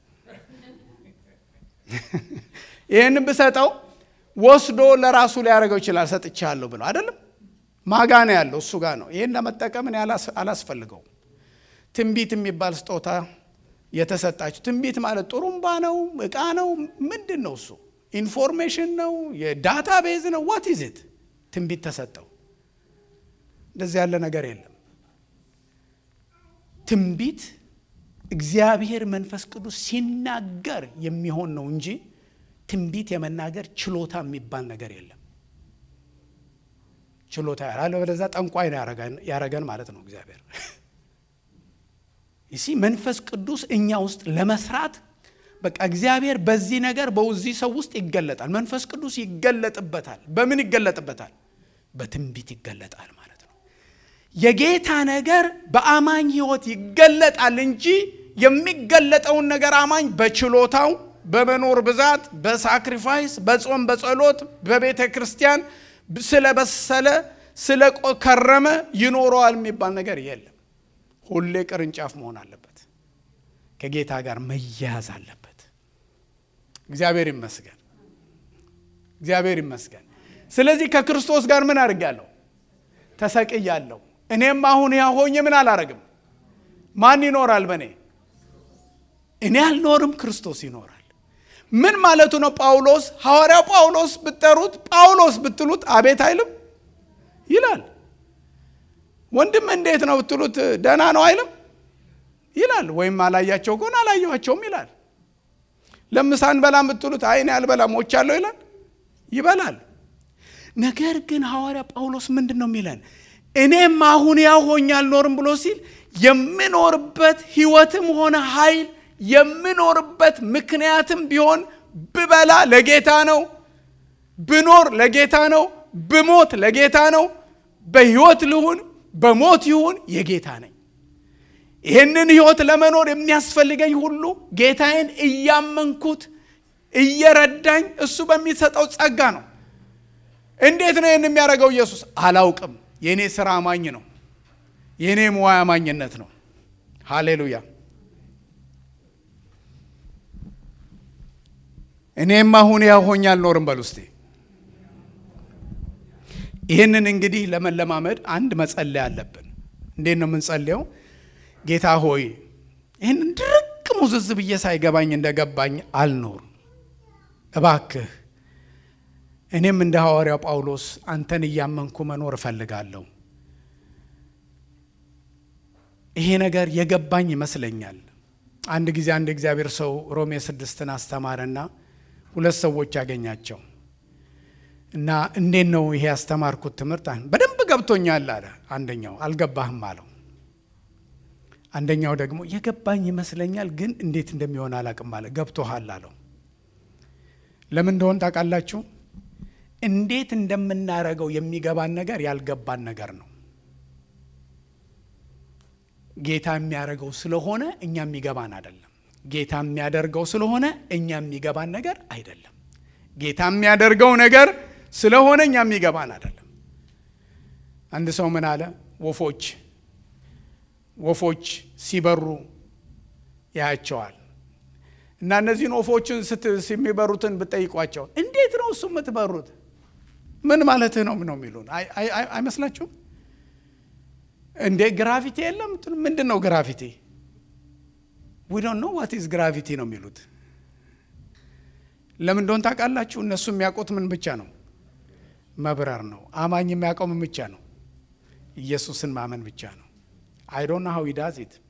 ይህን ብሰጠው ወስዶ ለራሱ ሊያደርገው ይችላል። ሰጥቻለሁ ብለው አይደለም ማጋ ነው ያለው እሱ ጋር ነው። ይህን ለመጠቀም እኔ አላስፈልገውም። ትንቢት የሚባል ስጦታ የተሰጣችሁ ትንቢት ማለት ጥሩምባ ነው፣ እቃ ነው፣ ምንድን ነው እሱ? ኢንፎርሜሽን ነው፣ የዳታ ቤዝ ነው። ዋት ኢዝ ኢት? ትንቢት ተሰጠው። እንደዚህ ያለ ነገር የለም። ትንቢት እግዚአብሔር መንፈስ ቅዱስ ሲናገር የሚሆን ነው እንጂ ትንቢት የመናገር ችሎታ የሚባል ነገር የለም። ችሎታ ያለ በለዛ ጠንቋይ ነው ያረገን ማለት ነው እግዚአብሔር። ይሲ መንፈስ ቅዱስ እኛ ውስጥ ለመስራት በቃ እግዚአብሔር በዚህ ነገር በዚህ ሰው ውስጥ ይገለጣል። መንፈስ ቅዱስ ይገለጥበታል። በምን ይገለጥበታል? በትንቢት ይገለጣል ማለት ነው። የጌታ ነገር በአማኝ ሕይወት ይገለጣል እንጂ የሚገለጠውን ነገር አማኝ በችሎታው በመኖር ብዛት በሳክሪፋይስ በጾም በጸሎት በቤተ ክርስቲያን ስለበሰለ ስለከረመ ይኖረዋል የሚባል ነገር የለም። ሁሌ ቅርንጫፍ መሆን አለበት። ከጌታ ጋር መያያዝ አለበት። እግዚአብሔር ይመስገን፣ እግዚአብሔር ይመስገን። ስለዚህ ከክርስቶስ ጋር ምን አድርጋለሁ? ተሰቅያለሁ። እኔም አሁን ያ ሆኜ ምን አላረግም። ማን ይኖራል በእኔ? እኔ አልኖርም፣ ክርስቶስ ይኖራል። ምን ማለቱ ነው? ጳውሎስ ሐዋርያው ጳውሎስ ብትጠሩት ጳውሎስ ብትሉት አቤት አይልም ይላል። ወንድም እንዴት ነው ብትሉት ደህና ነው አይልም ይላል። ወይም አላያቸው ከሆነ አላየኋቸውም ይላል። ለምሳን በላም ብትሉት አይኔ አልበላም ሞቻለሁ ይላል፣ ይበላል። ነገር ግን ሐዋርያ ጳውሎስ ምንድን ነው የሚለን? እኔም አሁን ያው ሆኜ አልኖርም ብሎ ሲል የምኖርበት ሕይወትም ሆነ ኃይል የምኖርበት ምክንያትም ቢሆን ብበላ ለጌታ ነው፣ ብኖር ለጌታ ነው፣ ብሞት ለጌታ ነው፣ በሕይወት ልሁን በሞት ይሁን የጌታ ነኝ። ይህንን ሕይወት ለመኖር የሚያስፈልገኝ ሁሉ ጌታዬን እያመንኩት እየረዳኝ እሱ በሚሰጠው ጸጋ ነው። እንዴት ነው ይህን የሚያደርገው ኢየሱስ? አላውቅም። የእኔ ስራ አማኝ ነው። የእኔ ሙያ አማኝነት ነው። ሃሌሉያ። እኔም አሁን ያው ሆኜ አልኖርም በል ውስጤ። ይህንን እንግዲህ ለመለማመድ አንድ መጸለይ አለብን። እንዴት ነው የምንጸልየው? ጌታ ሆይ ይህንን ድርቅ ሙዝዝ ብዬ ሳይገባኝ እንደገባኝ አልኖር እባክህ እኔም እንደ ሐዋርያው ጳውሎስ አንተን እያመንኩ መኖር እፈልጋለሁ። ይሄ ነገር የገባኝ ይመስለኛል። አንድ ጊዜ አንድ እግዚአብሔር ሰው ሮሜ ስድስትን አስተማረና ሁለት ሰዎች ያገኛቸው እና እንዴት ነው ይሄ ያስተማርኩት ትምህርት በደንብ ገብቶኛል አለ። አንደኛው አልገባህም አለው። አንደኛው ደግሞ የገባኝ ይመስለኛል ግን እንዴት እንደሚሆን አላቅም አለ። ገብቶሃል አለው። ለምን እንደሆን ታውቃላችሁ? እንዴት እንደምናረገው የሚገባን ነገር ያልገባን ነገር ነው። ጌታ የሚያደርገው ስለሆነ እኛ የሚገባን አይደለም። ጌታ የሚያደርገው ስለሆነ እኛ የሚገባን ነገር አይደለም። ጌታ የሚያደርገው ነገር ስለሆነ እኛ የሚገባን አይደለም። አንድ ሰው ምን አለ? ወፎች ወፎች ሲበሩ ያያቸዋል እና እነዚህን ወፎችን የሚበሩትን ብጠይቋቸው እንዴት ነው እሱ የምትበሩት ምን ማለትህ ነው ነው የሚሉን አይመስላችሁም? እንዴ ግራቪቲ የለም? ምንድን ነው ግራቪቲ? ዊ ዶንት ኖ ዋት ኢዝ ግራቪቲ ነው የሚሉት። ለምን እንደሆን ታውቃላችሁ? እነሱ የሚያውቁት ምን ብቻ ነው? መብረር ነው። አማኝ የሚያውቀው ምን ብቻ ነው? ኢየሱስን ማመን ብቻ ነው። አይ ዶንት ኖ ሃው ሂ ዳዝ ኢት።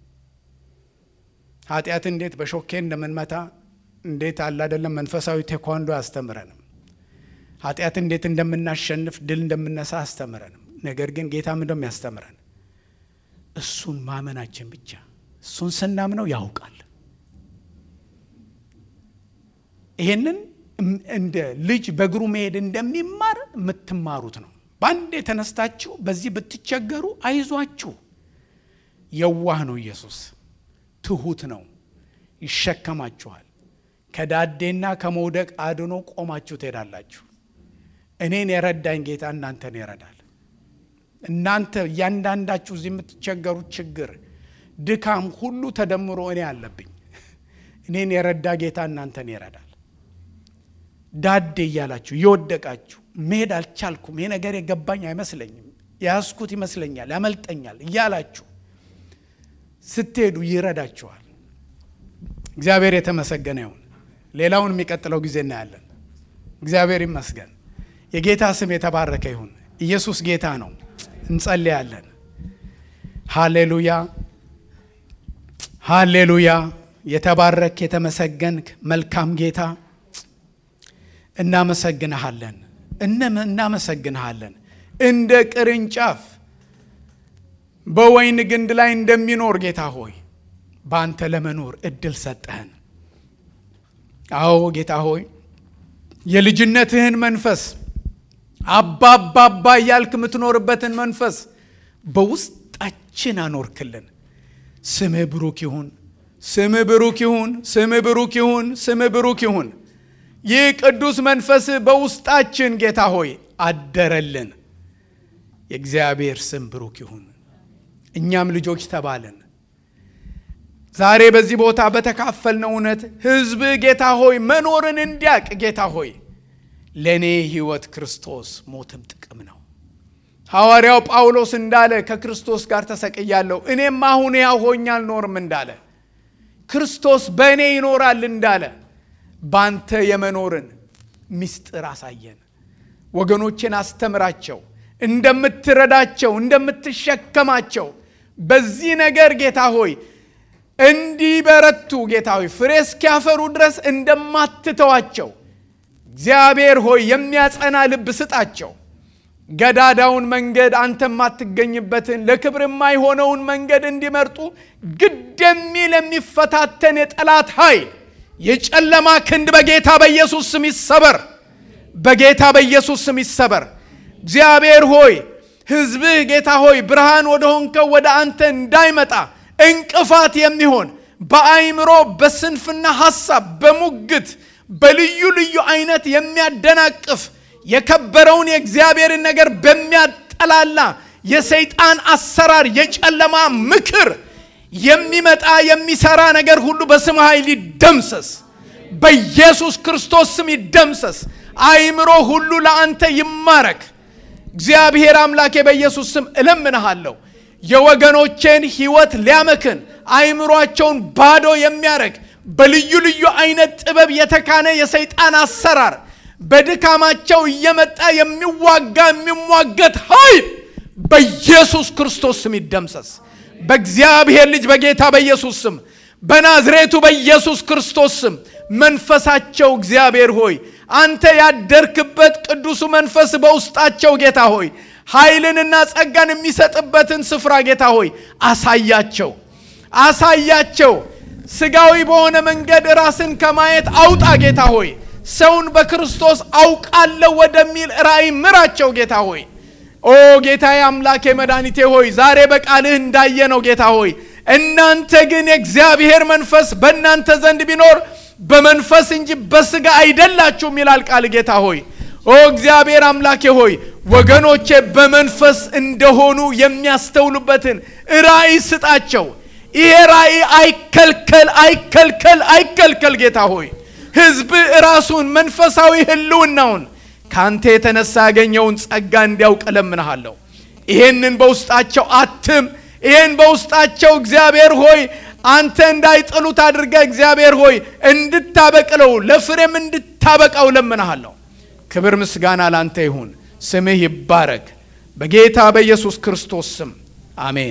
ኃጢአት እንዴት በሾኬ እንደምንመታ እንዴት አለ አይደለም መንፈሳዊ ቴኳንዶ አያስተምረንም። ኃጢአት እንዴት እንደምናሸንፍ ድል እንደምነሳ አስተምረንም። ነገር ግን ጌታ ምንድነው ያስተምረን? እሱን ማመናችን ብቻ። እሱን ስናምነው ያውቃል። ይሄንን እንደ ልጅ በእግሩ መሄድ እንደሚማር የምትማሩት ነው። በአንድ የተነስታችሁ በዚህ ብትቸገሩ አይዟችሁ። የዋህ ነው ኢየሱስ፣ ትሁት ነው፣ ይሸከማችኋል። ከዳዴና ከመውደቅ አድኖ ቆማችሁ ትሄዳላችሁ። እኔን የረዳኝ ጌታ እናንተን ይረዳል። እናንተ እያንዳንዳችሁ እዚህ የምትቸገሩት ችግር፣ ድካም ሁሉ ተደምሮ እኔ አለብኝ። እኔን የረዳ ጌታ እናንተን ይረዳል። ዳዴ እያላችሁ እየወደቃችሁ መሄድ አልቻልኩም፣ ይሄ ነገር የገባኝ አይመስለኝም፣ የያዝኩት ይመስለኛል፣ ያመልጠኛል እያላችሁ ስትሄዱ ይረዳችኋል። እግዚአብሔር የተመሰገነ ይሁን። ሌላውን የሚቀጥለው ጊዜ እናያለን። እግዚአብሔር ይመስገን። የጌታ ስም የተባረከ ይሁን። ኢየሱስ ጌታ ነው። እንጸልያለን። ሃሌሉያ ሃሌሉያ። የተባረክ የተመሰገንክ መልካም ጌታ እናመሰግንሃለን፣ እናመሰግንሃለን። እንደ ቅርንጫፍ በወይን ግንድ ላይ እንደሚኖር ጌታ ሆይ በአንተ ለመኖር እድል ሰጠህን። አዎ ጌታ ሆይ የልጅነትህን መንፈስ አባባባ እያልክ የምትኖርበትን መንፈስ በውስጣችን አኖርክልን። ስምህ ብሩክ ይሁን፣ ስምህ ብሩክ ይሁን፣ ስምህ ብሩክ ይሁን፣ ስምህ ብሩክ ይሁን። ይህ ቅዱስ መንፈስ በውስጣችን ጌታ ሆይ አደረልን። የእግዚአብሔር ስም ብሩክ ይሁን። እኛም ልጆች ተባልን። ዛሬ በዚህ ቦታ በተካፈልነው እውነት ሕዝብ ጌታ ሆይ መኖርን እንዲያቅ ጌታ ሆይ ለእኔ ሕይወት ክርስቶስ ሞትም ጥቅም ነው። ሐዋርያው ጳውሎስ እንዳለ ከክርስቶስ ጋር ተሰቅያለሁ፣ እኔም አሁን ያው ሆኜ አልኖርም እንዳለ ክርስቶስ በእኔ ይኖራል እንዳለ ባንተ የመኖርን ምስጢር አሳየን። ወገኖችን አስተምራቸው፣ እንደምትረዳቸው፣ እንደምትሸከማቸው በዚህ ነገር ጌታ ሆይ እንዲበረቱ ጌታ ሆይ ፍሬ እስኪያፈሩ ድረስ እንደማትተዋቸው እግዚአብሔር ሆይ የሚያጸና ልብ ስጣቸው። ገዳዳውን መንገድ አንተ የማትገኝበትን ለክብር የማይሆነውን መንገድ እንዲመርጡ ግድ የሚል የሚፈታተን የጠላት ኃይል የጨለማ ክንድ በጌታ በኢየሱስ ስም ይሰበር፣ በጌታ በኢየሱስ ስም ይሰበር። እግዚአብሔር ሆይ ሕዝብህ ጌታ ሆይ ብርሃን ወደ ሆንከው ወደ አንተ እንዳይመጣ እንቅፋት የሚሆን በአይምሮ በስንፍና ሐሳብ በሙግት በልዩ ልዩ አይነት የሚያደናቅፍ የከበረውን የእግዚአብሔርን ነገር በሚያጠላላ የሰይጣን አሰራር የጨለማ ምክር የሚመጣ የሚሰራ ነገር ሁሉ በስም ኃይል ይደምሰስ፣ በኢየሱስ ክርስቶስ ስም ይደምሰስ። አይምሮ ሁሉ ለአንተ ይማረክ። እግዚአብሔር አምላኬ በኢየሱስ ስም እለምንሃለሁ የወገኖቼን ሕይወት ሊያመክን አይምሯቸውን ባዶ የሚያረግ በልዩ ልዩ አይነት ጥበብ የተካነ የሰይጣን አሰራር በድካማቸው እየመጣ የሚዋጋ የሚሟገት ኃይል በኢየሱስ ክርስቶስ ስም ይደምሰስ። በእግዚአብሔር ልጅ በጌታ በኢየሱስ ስም በናዝሬቱ በኢየሱስ ክርስቶስ ስም መንፈሳቸው እግዚአብሔር ሆይ አንተ ያደርክበት ቅዱሱ መንፈስ በውስጣቸው ጌታ ሆይ ኃይልንና ጸጋን የሚሰጥበትን ስፍራ ጌታ ሆይ አሳያቸው፣ አሳያቸው። ስጋዊ በሆነ መንገድ ራስን ከማየት አውጣ ጌታ ሆይ ሰውን በክርስቶስ አውቃለሁ ወደሚል ራእይ ምራቸው ጌታ ሆይ ኦ ጌታዬ አምላኬ መድኃኒቴ ሆይ ዛሬ በቃልህ እንዳየነው ጌታ ሆይ እናንተ ግን የእግዚአብሔር መንፈስ በእናንተ ዘንድ ቢኖር በመንፈስ እንጂ በስጋ አይደላችሁም ይላል ቃል ጌታ ሆይ ኦ እግዚአብሔር አምላኬ ሆይ ወገኖቼ በመንፈስ እንደሆኑ የሚያስተውሉበትን ራእይ ስጣቸው። ይሄ ራእይ አይከልከል፣ አይከልከል፣ አይከልከል ጌታ ሆይ ሕዝብ ራሱን መንፈሳዊ ህልውናውን ካንተ የተነሳ ያገኘውን ጸጋ እንዲያውቅ እለምንሃለሁ። ይሄንን በውስጣቸው አትም። ይሄን በውስጣቸው እግዚአብሔር ሆይ አንተ እንዳይጥሉት አድርገ እግዚአብሔር ሆይ እንድታበቅለው ለፍሬም እንድታበቃው እለምንሃለሁ። ክብር ምስጋና ላንተ ይሁን። ስምህ ይባረክ። በጌታ በኢየሱስ ክርስቶስ ስም አሜን።